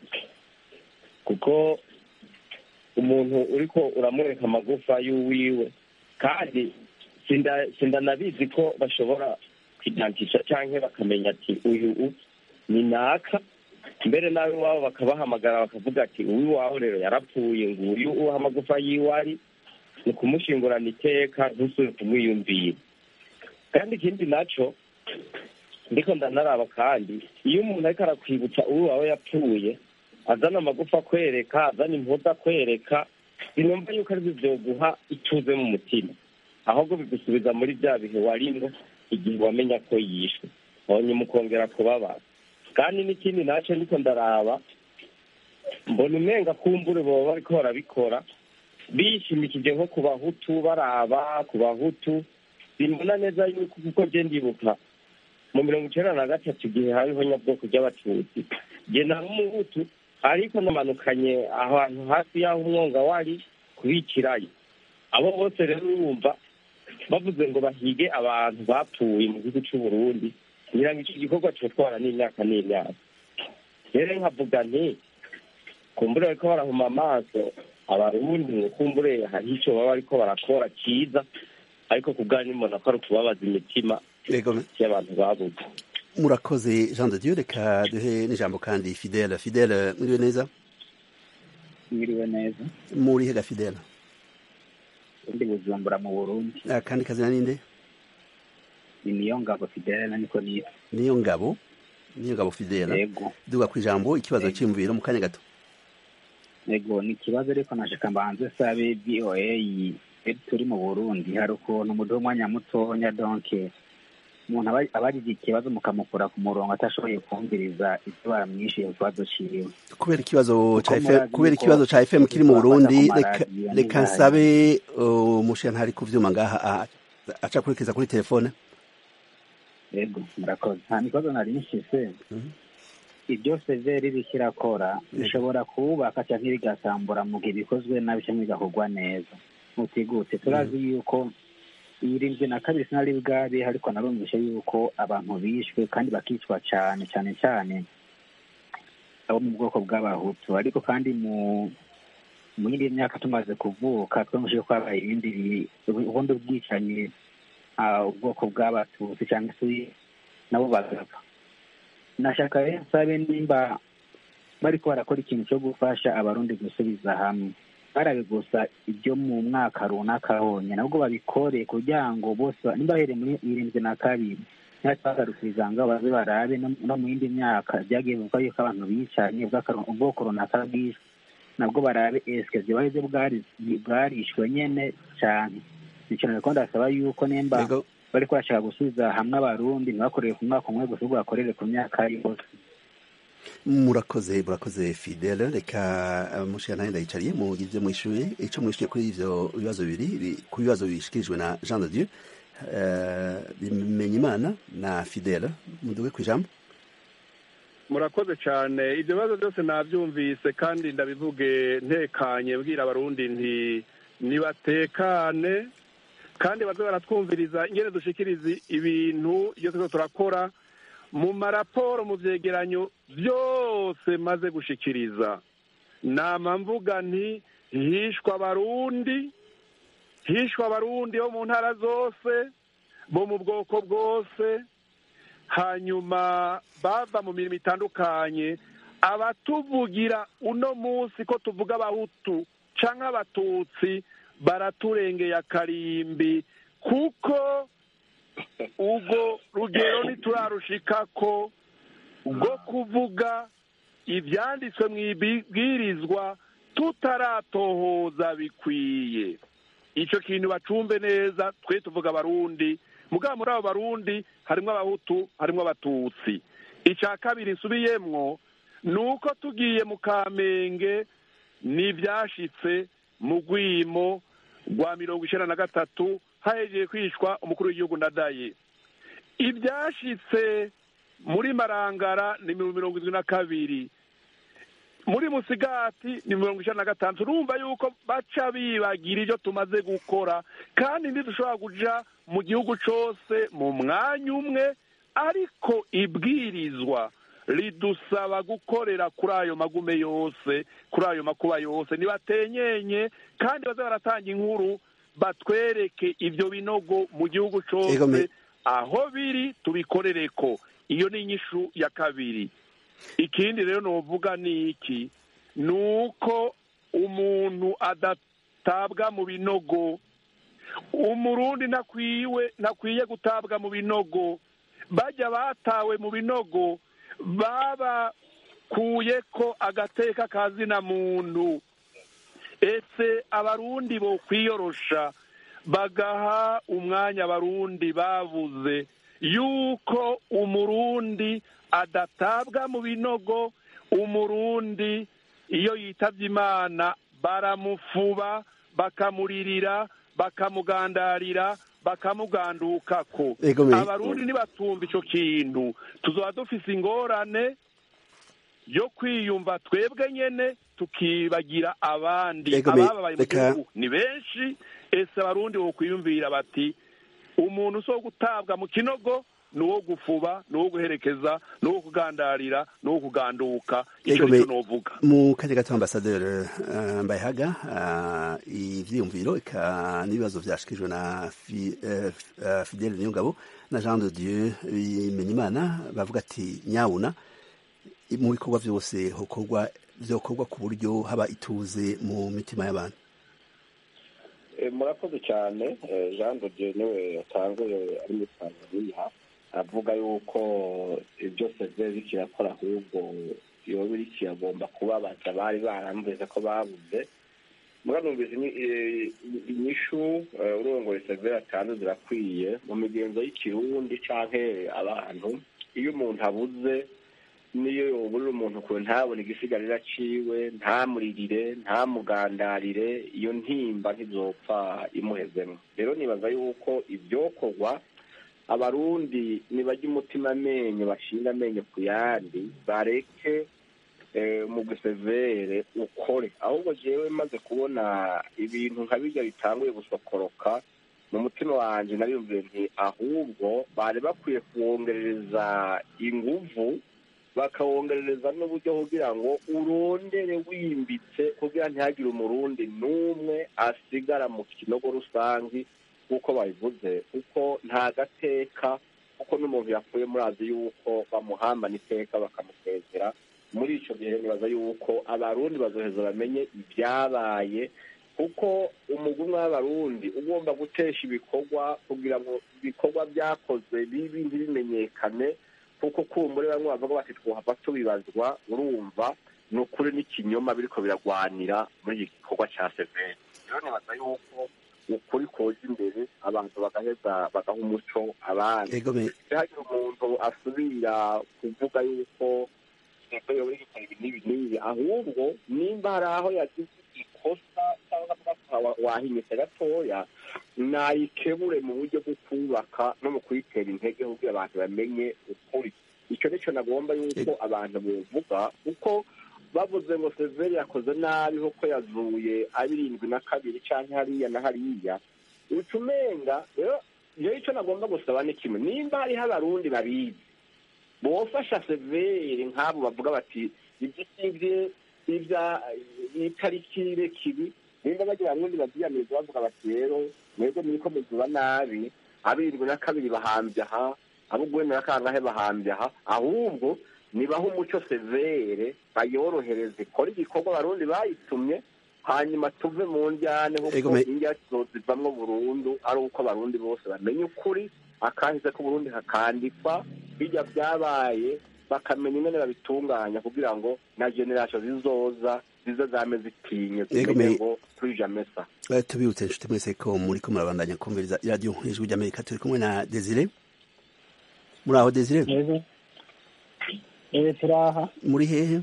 [SPEAKER 14] kuko umuntu uriko uramureka amagufa y'uwiwe kandi sinda- sindanabizi ko bashobora kwidantisha canke bakamenya ati uyu u- ni naka mbere nawe iwabo bakabahamagara bakavuga ati uwiwawe rero yarapfuye nguyu uwo amagufa yiwe ari ni ukumushingurana iteka ntusubire kumwiyumvira kandi ikindi naco ndiko ndanaraba kandi iyo umuntu ariko arakwibutsa uwiwawe yapfuye azana amagufa akwereka azana impuzu akwereka sinumva yuko aribyo vyoguha ituze mu mutima ahubwo bigusubiza muri bya bihe warimwo igihe wamenya ko yishwe hanyuma ukongera kubabara kandi n'ikindi naco ndiko ndaraba mbona umenga kumbure boba bariko barabikora bishimikije nko ku bahutu baraba ku bahutu simbona neza yuko kuko je ndibuka mu mirongo icenda na gatatu igihe hariho nyabwoko ry'abatutsi je nari umuhutu ariko namanukanye ahantu hafi y'aho umwonga wari kubikirayo abo bose rero urumva bavuze ngo bahige abantu bapfuye mu gihugu c'uburundi ngira ngo ico gikorwa cotwara n'imyaka n'imyaka rero nkavuga nti kumbure bariko barahuma amaso abarundi ngo kumbure hariho ico baba bariko barakora ciza ariko ku bwanyu mbona ko ari ukubabaza imitima
[SPEAKER 1] yego
[SPEAKER 14] y'abantu babuze
[SPEAKER 1] murakoze jean de dieu reka duhe n'ijambo kandi fidele fidele mwiriwe neza
[SPEAKER 15] mwiriwe neza
[SPEAKER 1] muri hega fidele
[SPEAKER 15] ndi bujumbura mu burundi
[SPEAKER 1] Ah, kandi kazina ninde
[SPEAKER 15] ni niyo ngabo fidele niko nitwa
[SPEAKER 1] niyo ngabo niyo ngabo fidele
[SPEAKER 15] Yego.
[SPEAKER 1] duga ku ijambo ikibazo cyumviro mu kanya gato
[SPEAKER 15] yego ni ikibazo ariko nashaka mbanze sabe voa turi mu burundi hari ukuntu mu umwanya mutonya donke umuntu aba- aba agize ikibazo mukamukura ku murongo atashoboye kumviriza ibyo baramwishyuye ku kibazo ciwe
[SPEAKER 1] kubera ikibazo ca
[SPEAKER 15] Kuko
[SPEAKER 1] FM
[SPEAKER 15] murazi
[SPEAKER 1] kubera
[SPEAKER 15] yuko
[SPEAKER 1] ikibazo ca FM kiri mu
[SPEAKER 15] tubafata
[SPEAKER 1] Burundi
[SPEAKER 15] ku
[SPEAKER 1] reka
[SPEAKER 15] maradiyo
[SPEAKER 1] reka
[SPEAKER 15] n'ibyaha.
[SPEAKER 1] nsabe umushe ntari kuvyuma ngaha ah, aca kurikiza kuri telefone
[SPEAKER 15] yego murakoze nta kibazo nari nshise ibyo severi iriko irakora bishobora kubaka cyangwa bigasambura mu gihe bikozwe nabi cyangwa bigakorwa neza mutigute turazi yuko irindwi na kabiri sinari bwabe ariko narumvishe yuko abantu bishwe kandi bakicwa cyane cyane cyane abo mu bwoko bw'abahutu ariko kandi mu mu yindi myaka tumaze kuvuka twumvise ko habaye ibindi bi- ubundi bwicanyi ah, ubwoko bw'abatutsi cyangwa se nabo bagapfa nashaka rero nsabe nimba bariko barakora ikintu cyo gufasha abarundi gusubiza hamwe barabe gusa ibyo mu mwaka runaka honyine nabwo babikore kugira ngo bose ba- nimba bahereye muri irindwi na kabiri ntibagarukiriza ngo baze barabe no no mu yindi myaka byagiye bivuga yuko abantu bicanye ubw'akaru- ubwoko runaka bwishwe nabwo barabe eske ziba aribyo bwari- bwarishwe nyene cane nico nariko ndasaba yuko nimba bariko bashaka gusubiza hamwe abarundi ntibakorere ku mwaka umwe gusa ahubwo bakorere ku myaka yose
[SPEAKER 1] murakoze murakoze fidele reka uh, mushe ntari ndayicariye mugize mwishuye ico mwishuye kuri ivyo bibazo bibiri bi- ku bibazo bishikirijwe na Jean de Dieu uh, bimenya imana na fidele muduge ku ijambo
[SPEAKER 8] murakoze cyane ibyo bibazo byose nabyumvise kandi ndabivuge ntekanye mbwira abarundi nti nibatekane kandi baze baratwumviriza ingene dushikiriza ibintu iyo turiko turakora mu maraporo mu vyegeranyo byose maze gushikiriza nama mvuga nti hishwa abarundi hishwa abarundi bo mu ntara zose bo mu bwoko bwose hanyuma bava mu mirimo itandukanye abatuvugira uno munsi ko tuvuga abahutu canke abatutsi baraturengeye akarimbi kuko ubwo rugero ntiturarushikako rwo kuvuga ibyanditswe mu ibwirizwa tutaratohoza bikwiye icyo kintu bacumbe neza twe tuvuga abarundi mugabo muri abo barundi harimo abahutu harimo abatutsi icya kabiri nsubiyemwo ni uko tugiye mu kamenge n'ibyashitse mu rwimo rwa mirongo icyenda na gatatu hahejeje kwicwa umukuru w'igihugu ndadaye ibyashitse muri marangara ni mirongo irindwi na kabiri muri musigati ni mirongo icyenda na gatanu turumva yuko baca bibagira ibyo tumaze gukora kandi ntidushobora kuja mu gihugu cyose mu mwanya umwe ariko ibwirizwa ridusaba gukorera kuri ayo magume yose kuri ayo makuba yose ntibatenyenye kandi baze baratanga inkuru batwereke ibyo binogo mu gihugu cyose aho biri tubikorere ko iyo ni inyishu ya kabiri ikindi rero nuvuga ni iki ni uko umuntu adatabwa mu binogo umurundi ntakwiwe ntakwiye gutabwa mu binogo bajya batawe mu binogo babakuye ko agateka kazina muntu ese abarundi bo kwiyorosha bagaha umwanya abarundi bavuze yuko umurundi adatabwa mu binogo umurundi iyo yitabye imana baramufuba bakamuririra bakamugandarira bakamugandukako abarundi nibatumva icyo kintu tuzaba dufise ingorane yo kwiyumva twebwe nyene tukibagira abandi abababaye mu gihugu ni benshi ese abarundi bokwiyumvira bati umuntu so gutabwa mu kinogo ni uwo gufuba ni uwo guherekeza ni uwo kugandarira ni uwo kuganduka icyo nicyo novuga
[SPEAKER 1] mu kanya gato ambasaderi uh, mbayehaga uh, ivyiyumviro eka n'ibibazo vyashikijwe na fi, uh, uh, fidele niyongabo na jean de dieu bimenyimana bavuga ati nyabuna mu bikorwa vyose hokorwa vyokorwa ku buryo haba ituze mu mitima y'abantu
[SPEAKER 9] murakoze cyane jean de dieu niwe yatanguye ari muri tanzania avuga yuko byose biba bikirakora ahubwo iyo biri kiragomba kubabaza bari barambuze ko babuze muranumvise inyishu urongoye severa atanu zirakwiye mu migenzo y'ikirundi canke abantu iyo umuntu abuze niyo yoburira umuntu kure ntabone igisigarira ciwe ntamuririre ntamugandarire iyo ntimba ntizopfa imuhezemo rero nibaza yuko ibyokorwa abarundi nibajya umutima amenyo bashinga amenyo ku yandi bareke mu gusevere ukore ahubwo jewe maze kubona ibintu nka bijya bitanguye gusokoroka mu mutima wanjye nariyumviye nti ahubwo bari bakwiye kuwongerereza inguvu bakawongerereza n'uburyo kugira ngo urondere wimbitse kugira ntihagire umurundi n'umwe asigara mu kinogo rusange nk'uko babivuze kuko nta gateka kuko n'umuntu yapfuye murazi yuko bamuhambana iteka bakamusezera muri icyo gihe nibaza yuko abarundi bazoheza bamenye ibyabaye kuko umugwi umwe w'abarundi ugomba gutesha ibikorwa kugira ngo ibikorwa byakozwe bibi ntibimenyekane kuko kumbure bamwe bavuga bati twohava tubibazwa urumva ni ukuri n'ikinyoma biriko biragwanira muri iki gikorwa cya severi rero nibaza yuko ukuri koja imbere abantu bagaheza bagaha umuco abandi ntihagire umuntu asubira kuvuga yuko yoba gikora ibi n'ibi n'ibi ahubwo nimba hari aho yagize ikosa cyangwa wahinyutse gatoya nayikebure mu buryo bwo kubaka no mu kuyitera intege kugira abantu bamenye ukuri icyo nicyo nagomba yuko abantu buvuga kuko bavuze ngo severi yakoze nabi kuko yazuye abirindwi na kabiri cyangwa hariya na hariya uca umenga rero icyo nagomba gusaba ni kimwe nimba hariho abarundi babizi bofasha severi nk'abo bavuga bati ibyo sibye ibya itariki kibi nimba bagira abarundi babyiyamiriza bavuga bati rero mwebwe muriko muzuba nabi abirindwi na kabiri bahambye aha abo ugwenda na kangahe bahambye aha ahubwo nibaho umuco severe bayorohereze ikora igikorwa abarundi bayitumye hanyuma tuve mu njyane kuko indya zivamwo burundu ari uko abarundi bose bamenye ukuri akahise ko burundi hakandikwa bijya byabaye bakamenya ingene babitunganya kugira ngo na generasiyo zizoza zize zame zitinye
[SPEAKER 1] Yego,
[SPEAKER 9] zimenye
[SPEAKER 1] me-
[SPEAKER 9] ngo turija mesa
[SPEAKER 1] Eh, tubibutse inshuti mwese ko muri ko murabandanya kumviriza iradiyo ijwi ry'amerika turi kumwe na desire muri aho desire
[SPEAKER 12] eh turaha
[SPEAKER 1] muri hehe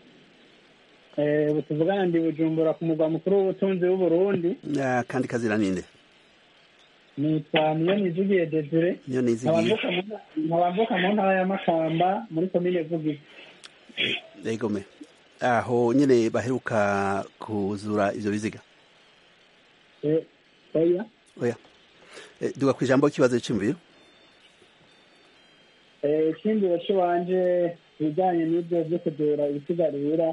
[SPEAKER 12] eh ubu tuvugana ndi bujumbura ku mugwa mukuru w'ubutunzi w'uburundi
[SPEAKER 1] Ah, kandi kazira ninde
[SPEAKER 12] nitwa niyo nizigiye desire
[SPEAKER 1] niyo nizigiye
[SPEAKER 12] nkaba mvuka mu ntara ya makamba muri komine vugizi
[SPEAKER 1] egome aho nyine baheruka kuzura ivyo biziga
[SPEAKER 12] Eh, oya
[SPEAKER 1] oya Eh, duga ku ijambo kibazo c'imviro
[SPEAKER 12] Eh, icyindiro cy'iwanje ibijyanye n'ibyo byo kudura ibisigarira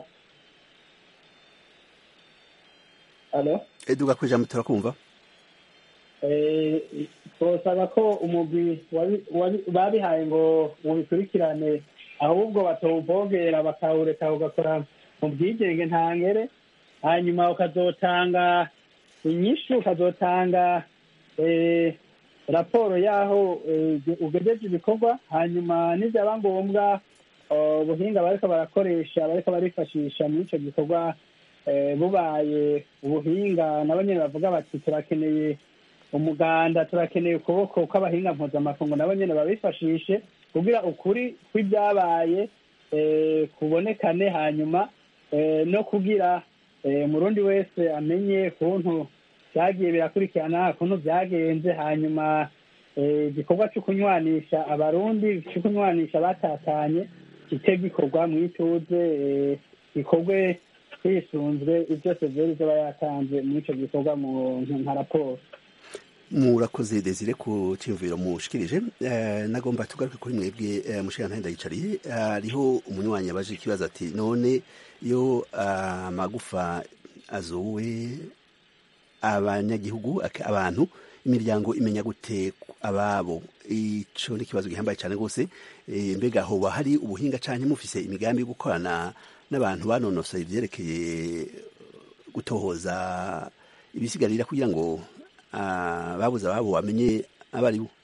[SPEAKER 12] alo
[SPEAKER 1] Eh, duga ku ijambo turakumva
[SPEAKER 12] Eh, twosaba ko umugwi wabi- wabi- babihaye ngo ubikurikirane ahubwo batawuvogera bakawureka ugakora mu bwigenge ntangere hanyuma ukazotanga inyishu ukazotanga eh, raporo y'aho eh, ugejeje ibikorwa hanyuma nibyaba ngombwa eh, ubuhinga bariko barakoresha bariko barifashisha muri ico gikorwa eh, bubaye ubuhinga nabo nyene bavuga bati turakeneye umuganda turakeneye ukuboko kw'abahinga mpuzamakungu nabo nyene babifashishe kugira ukuri kw'ibyabaye eh, kubonekane hanyuma eh, no kugira eh, umurundi wese amenye kuntu byagiye birakurikirana kuntu byagenze hanyuma eh, igikorwa cyo kunywanisha abarundi cyo kunywanisha batatanye kite gikorwa mu ituze eh, gikorwe hisunzwe ibyo severi izoba yatanze muri ico gikorwa mu nka raporo
[SPEAKER 1] murakoze desire ku cyumviro mushikirije Eh, nagomba tugaruke kuri mwebwe eh, mushikana ndayicariye hariho umunywanyi yabaje ikibazo ati none iyo ah, amagufa azowe abanyagihugu ak- abantu imiryango imenya gute ababo ico ni ikibazo gihambaye cyane rwose Eh, mbega hoba hari ubuhinga canke mufise imigambi yo gukorana n'abantu banonosoye ivyerekeye gutohoza ibisigarira kugira ngo ah, babuze ababo bamenye abari bo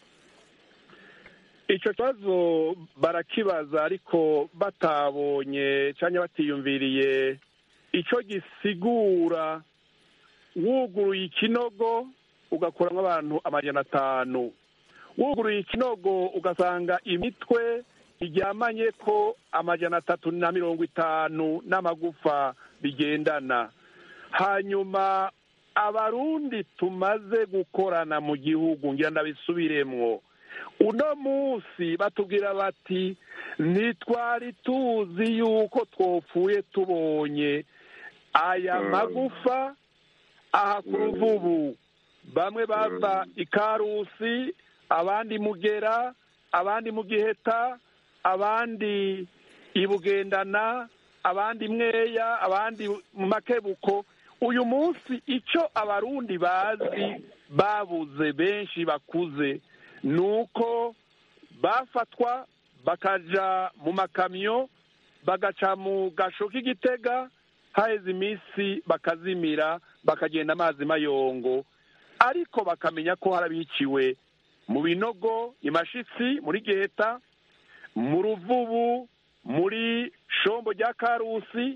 [SPEAKER 8] icyo kibazo barakibaza ariko batabonye cyangwa batiyumviriye icyo gisigura wuguruye ikinogo ugakuramo abantu amajana atanu wuguruye ikinogo ugasanga imitwe iryamanye ko amajana atatu na mirongo itanu n'amagufa bigendana hanyuma abarundi tumaze gukorana mu gihugu ngira ndabisubiremwo uno munsi batubwira bati ntitwari tuzi yuko twopfuye tubonye aya magufa aha ku ruvubu bamwe bava ikarusi abandi mugera abandi mu giheta abandi ibugendana abandi mweya abandi mu makebuko uyu munsi icyo abarundi bazi babuze benshi bakuze ni uko bafatwa bakaja mu makamyo bagaca mu gasho k'igitega haheze iminsi bakazimira bakagenda amazi mayongo ariko bakamenya ko harabiciwe mu binogo imashitsi muri geta mu ruvubu muri shombo rya karusi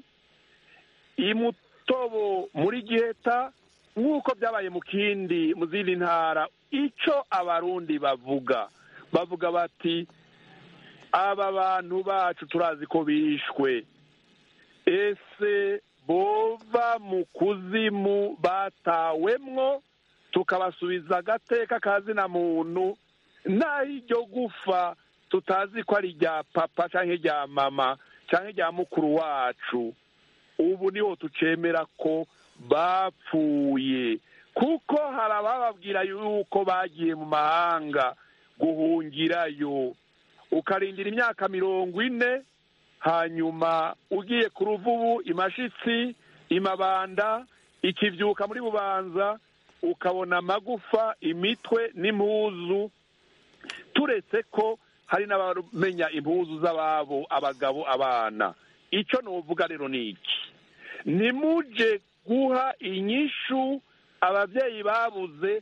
[SPEAKER 8] imutobo muri geta nk'uko byabaye mu kindi mu zindi ntara icyo abarundi bavuga bavuga bati aba bantu bacu turazi ko bishwe ese bova mu kuzimu batawemwo tukabasubiza agateka kazina muntu naho iryo gufa tutazi ko ari irya papa cyangwa irya mama cyangwa irya mukuru wacu ubu niho tucemera ko bapfuye kuko hari abababwira yuko bagiye mu mahanga guhungirayo ukarindira imyaka mirongo ine hanyuma ugiye ku ruvubu imashitsi imabanda ikibyuka muri bubanza ukabona amagufa imitwe n'impuzu turetse ko hari n'abamenya impuzu z'ababo abagabo abana icyo nuvuga rero ni iki nimuje guha inyishu ababyeyi babuze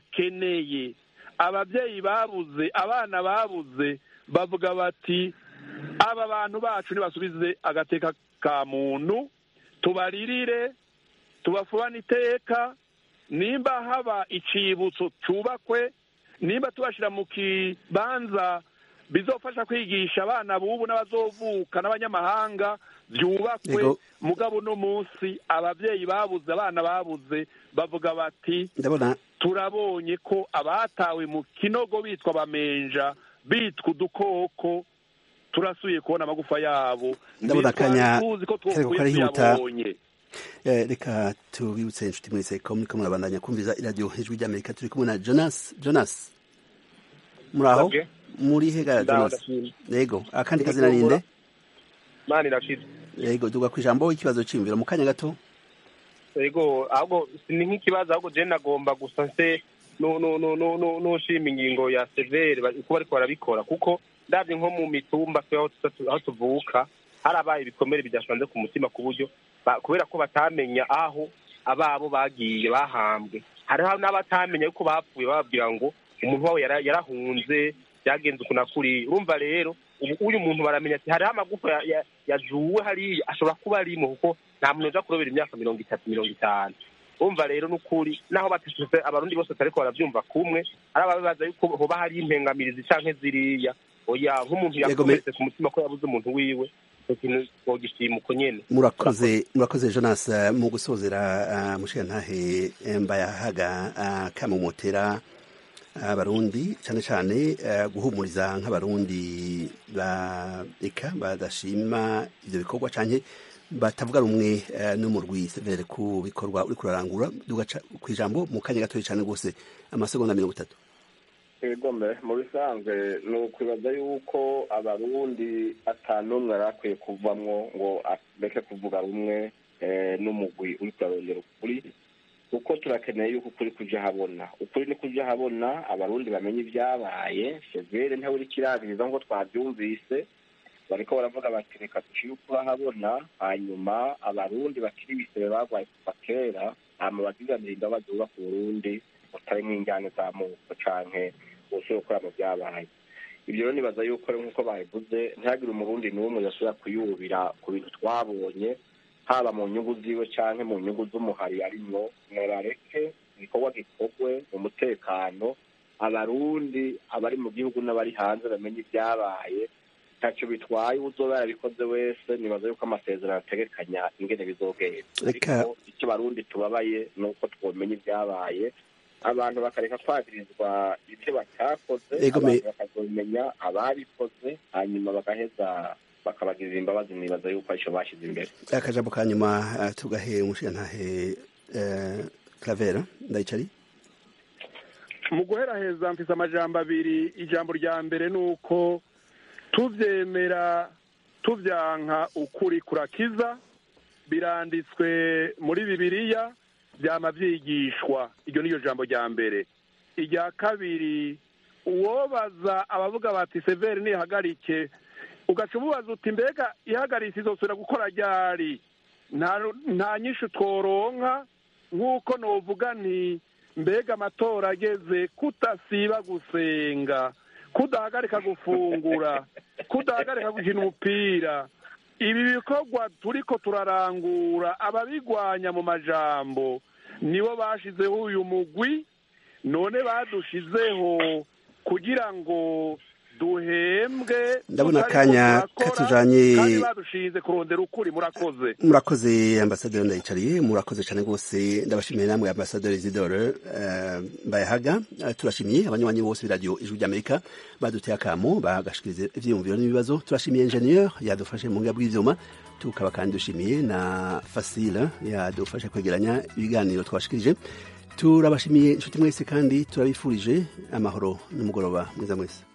[SPEAKER 8] badakeneye ababyeyi babuze abana babuze bavuga bati aba bantu bacu ntibasubize agateka ka muntu tubaririre tubafubane iteka nimba haba icibutso cyubakwe nimba tubashyira mu kibanza bizofasha kwigisha abana bubu n'abazovuka n'abanyamahanga byubakwe
[SPEAKER 1] Yego.
[SPEAKER 8] mugabo uno munsi ababyeyi babuze abana babuze bavuga bati
[SPEAKER 1] ndabona
[SPEAKER 8] turabonye ko abatawe mu kinogo bitwa bamenja bitwa udukoko turasuye kubona amagufa yabo
[SPEAKER 1] Ndabona akanya
[SPEAKER 8] tuzi ko
[SPEAKER 1] kariko
[SPEAKER 8] twokwiye
[SPEAKER 1] karihuta.
[SPEAKER 8] tuyabonye
[SPEAKER 1] Eh, reka tubibutse inshuti mwese ko muriko murabandanya kumviza iradiyo ijwi ry'amerika turi kumwe na jonas jonas muri aho
[SPEAKER 16] Ndabwe.
[SPEAKER 1] muri hega
[SPEAKER 16] Ndaho,
[SPEAKER 1] jonas
[SPEAKER 16] ndashimye.
[SPEAKER 1] yego akandi
[SPEAKER 16] Ndi
[SPEAKER 1] kazina ninde
[SPEAKER 16] mani irashize
[SPEAKER 1] yego duga ku ijambo ikibazo cyiyumviro mu kanya gato
[SPEAKER 16] yego ahubwo ni nk'ikibazo ahubwo je nagomba gusa se nu- nu- nu- nu- nu- nushima ingingo ya severe ba- uko bariko barabikora kuko ndabye nko mu mitumba twe aho tuza- aho tuvuka harabaye ibikomere bidasanze ku mutima ku buryo ba- kubera ko batamenya aho ababo bagiye bahambwe hariho n'abatamenya yuko bapfuye bababwira ngo umuntu wabo yara- yarahunze byagenze uku na kuriya urumva rero ubu uyu muntu baramenya ati hariho amagufa ya- ya- yazuwe hariya ashobora kuba arimo kuko nta muntu uja kurobera imyaka mirongo itatu mirongo itanu umva rero n'ukuri naho batishuse abarundi bose batariko baravyumva kumwe ari ababibaza yuko hoba hari impengamirizi canke ziriya oya nk'umuntu
[SPEAKER 1] Yego, me-
[SPEAKER 16] yakomeretse ku mutima ko yabuze umuntu wiwe ico kintu twogishima uko nyene
[SPEAKER 1] murakoze murakoze jonas eh, mu gusozera uh, mushirantahe eh, mbayahaga uh, kamumotera abarundi cyane cyane eh, guhumuriza nk'abarundi ba eka badashima ivyo bikorwa canke batavuga rumwe eh, n'umurwi severe ku bikorwa uri kurarangura dugaca ku ijambo mu kanya gatoya cyane rwose amasegonda mirongo itatu
[SPEAKER 9] igombe mu bisanzwe ni ukwibaza yuko abarundi atanumwe yari akwiye kuvamwo ngo areke kuvuga rumwe eh, n'umugwi uri kurarondera ukuri kuko turakeneye yuko ukuri kuja habona ukuri ni kuja habona abarundi bamenye ibyabaye severe ntawe uri kirabiriza ngo twabyumvise bariko baravuga bati reka dushire ukuri ahabona hanyuma abarundi bakiri ibisebe barwaye kuva kera hama baziganira imbabazi bubaka uburundi butarimwo injyane z'amoko canke bose gukora mu byabaye ibyo rero nibaza yuko ari nk'uko babivuze ntihagire umurundi n'umwe yasubira kuyubira ku bintu twabonye haba mu nyungu ziwe canke mu nyungu z'umuhari arimwo murareke igikorwa gikorwe mu mutekano abarundi abari mu gihugu n'abari hanze bamenye ibyabaye ntacyo bitwaye uzoba yarabikoze wese nibaza yuko amasezerano ategekanya ingene bizogenda
[SPEAKER 1] Reka-
[SPEAKER 9] ariko icyo barundi tubabaye ni uko twomenya ibyabaye abantu bakareka kwagirizwa ibyo batakoze
[SPEAKER 1] Ego me-
[SPEAKER 9] abantu bakazomenya ababikoze hanyuma bagaheza bakabagirira imbabazi nibaza yuko aricyo bashyize imbere
[SPEAKER 1] akajambo ka nyuma uh, tugahe umushirantahe uh, clavera ndayicari
[SPEAKER 8] mu guheraheza mfise amajambo abiri ijambo rya mbere ni uko tuvyemera tuvyanka ukuri kurakiza biranditswe muri bibiliya vyama vyigishwa iryo niryo jambo rya mbere irya kabiri uwobaza abavuga bati severi nihagarike ugaca umubaza uti mbega ihagaritse izosubira gukora ryari nta nta nyinshi tworonka nk'uko novuga nti mbega amatora ageze kudasiba gusenga kudahagarika gufungura kudahagarika gukina umupira ibi bikorwa turiko turarangura ababigwanya mu majambo nibo bashizeho uyu mugwi none badushizeho kugira ngo duhembwe
[SPEAKER 1] Ndabona
[SPEAKER 8] tutariko
[SPEAKER 1] akanya
[SPEAKER 8] turakora,
[SPEAKER 1] katujanye-
[SPEAKER 8] kandi badushinze kurondera ukuri murakoze
[SPEAKER 1] murakoze ambasaderi ndayicariye murakoze cyane rwose ndabashimiye namwe ambasaderi zidore uh, mbayahaga uh, turashimiye abanywanyi bose b'iradiyo ijwi ry'amerika baduteye akamo bagashikiriza ivyiyumviro n'ibibazo turashimiye ingenieur yadufashe mu ngabo bw'ivyuma tukaba kandi dushimiye na fasile yadufashe kwegeranya ibiganiro twashikirije turabashimiye inshuti mwese kandi turabifurije amahoro n'umugoroba mwiza mwese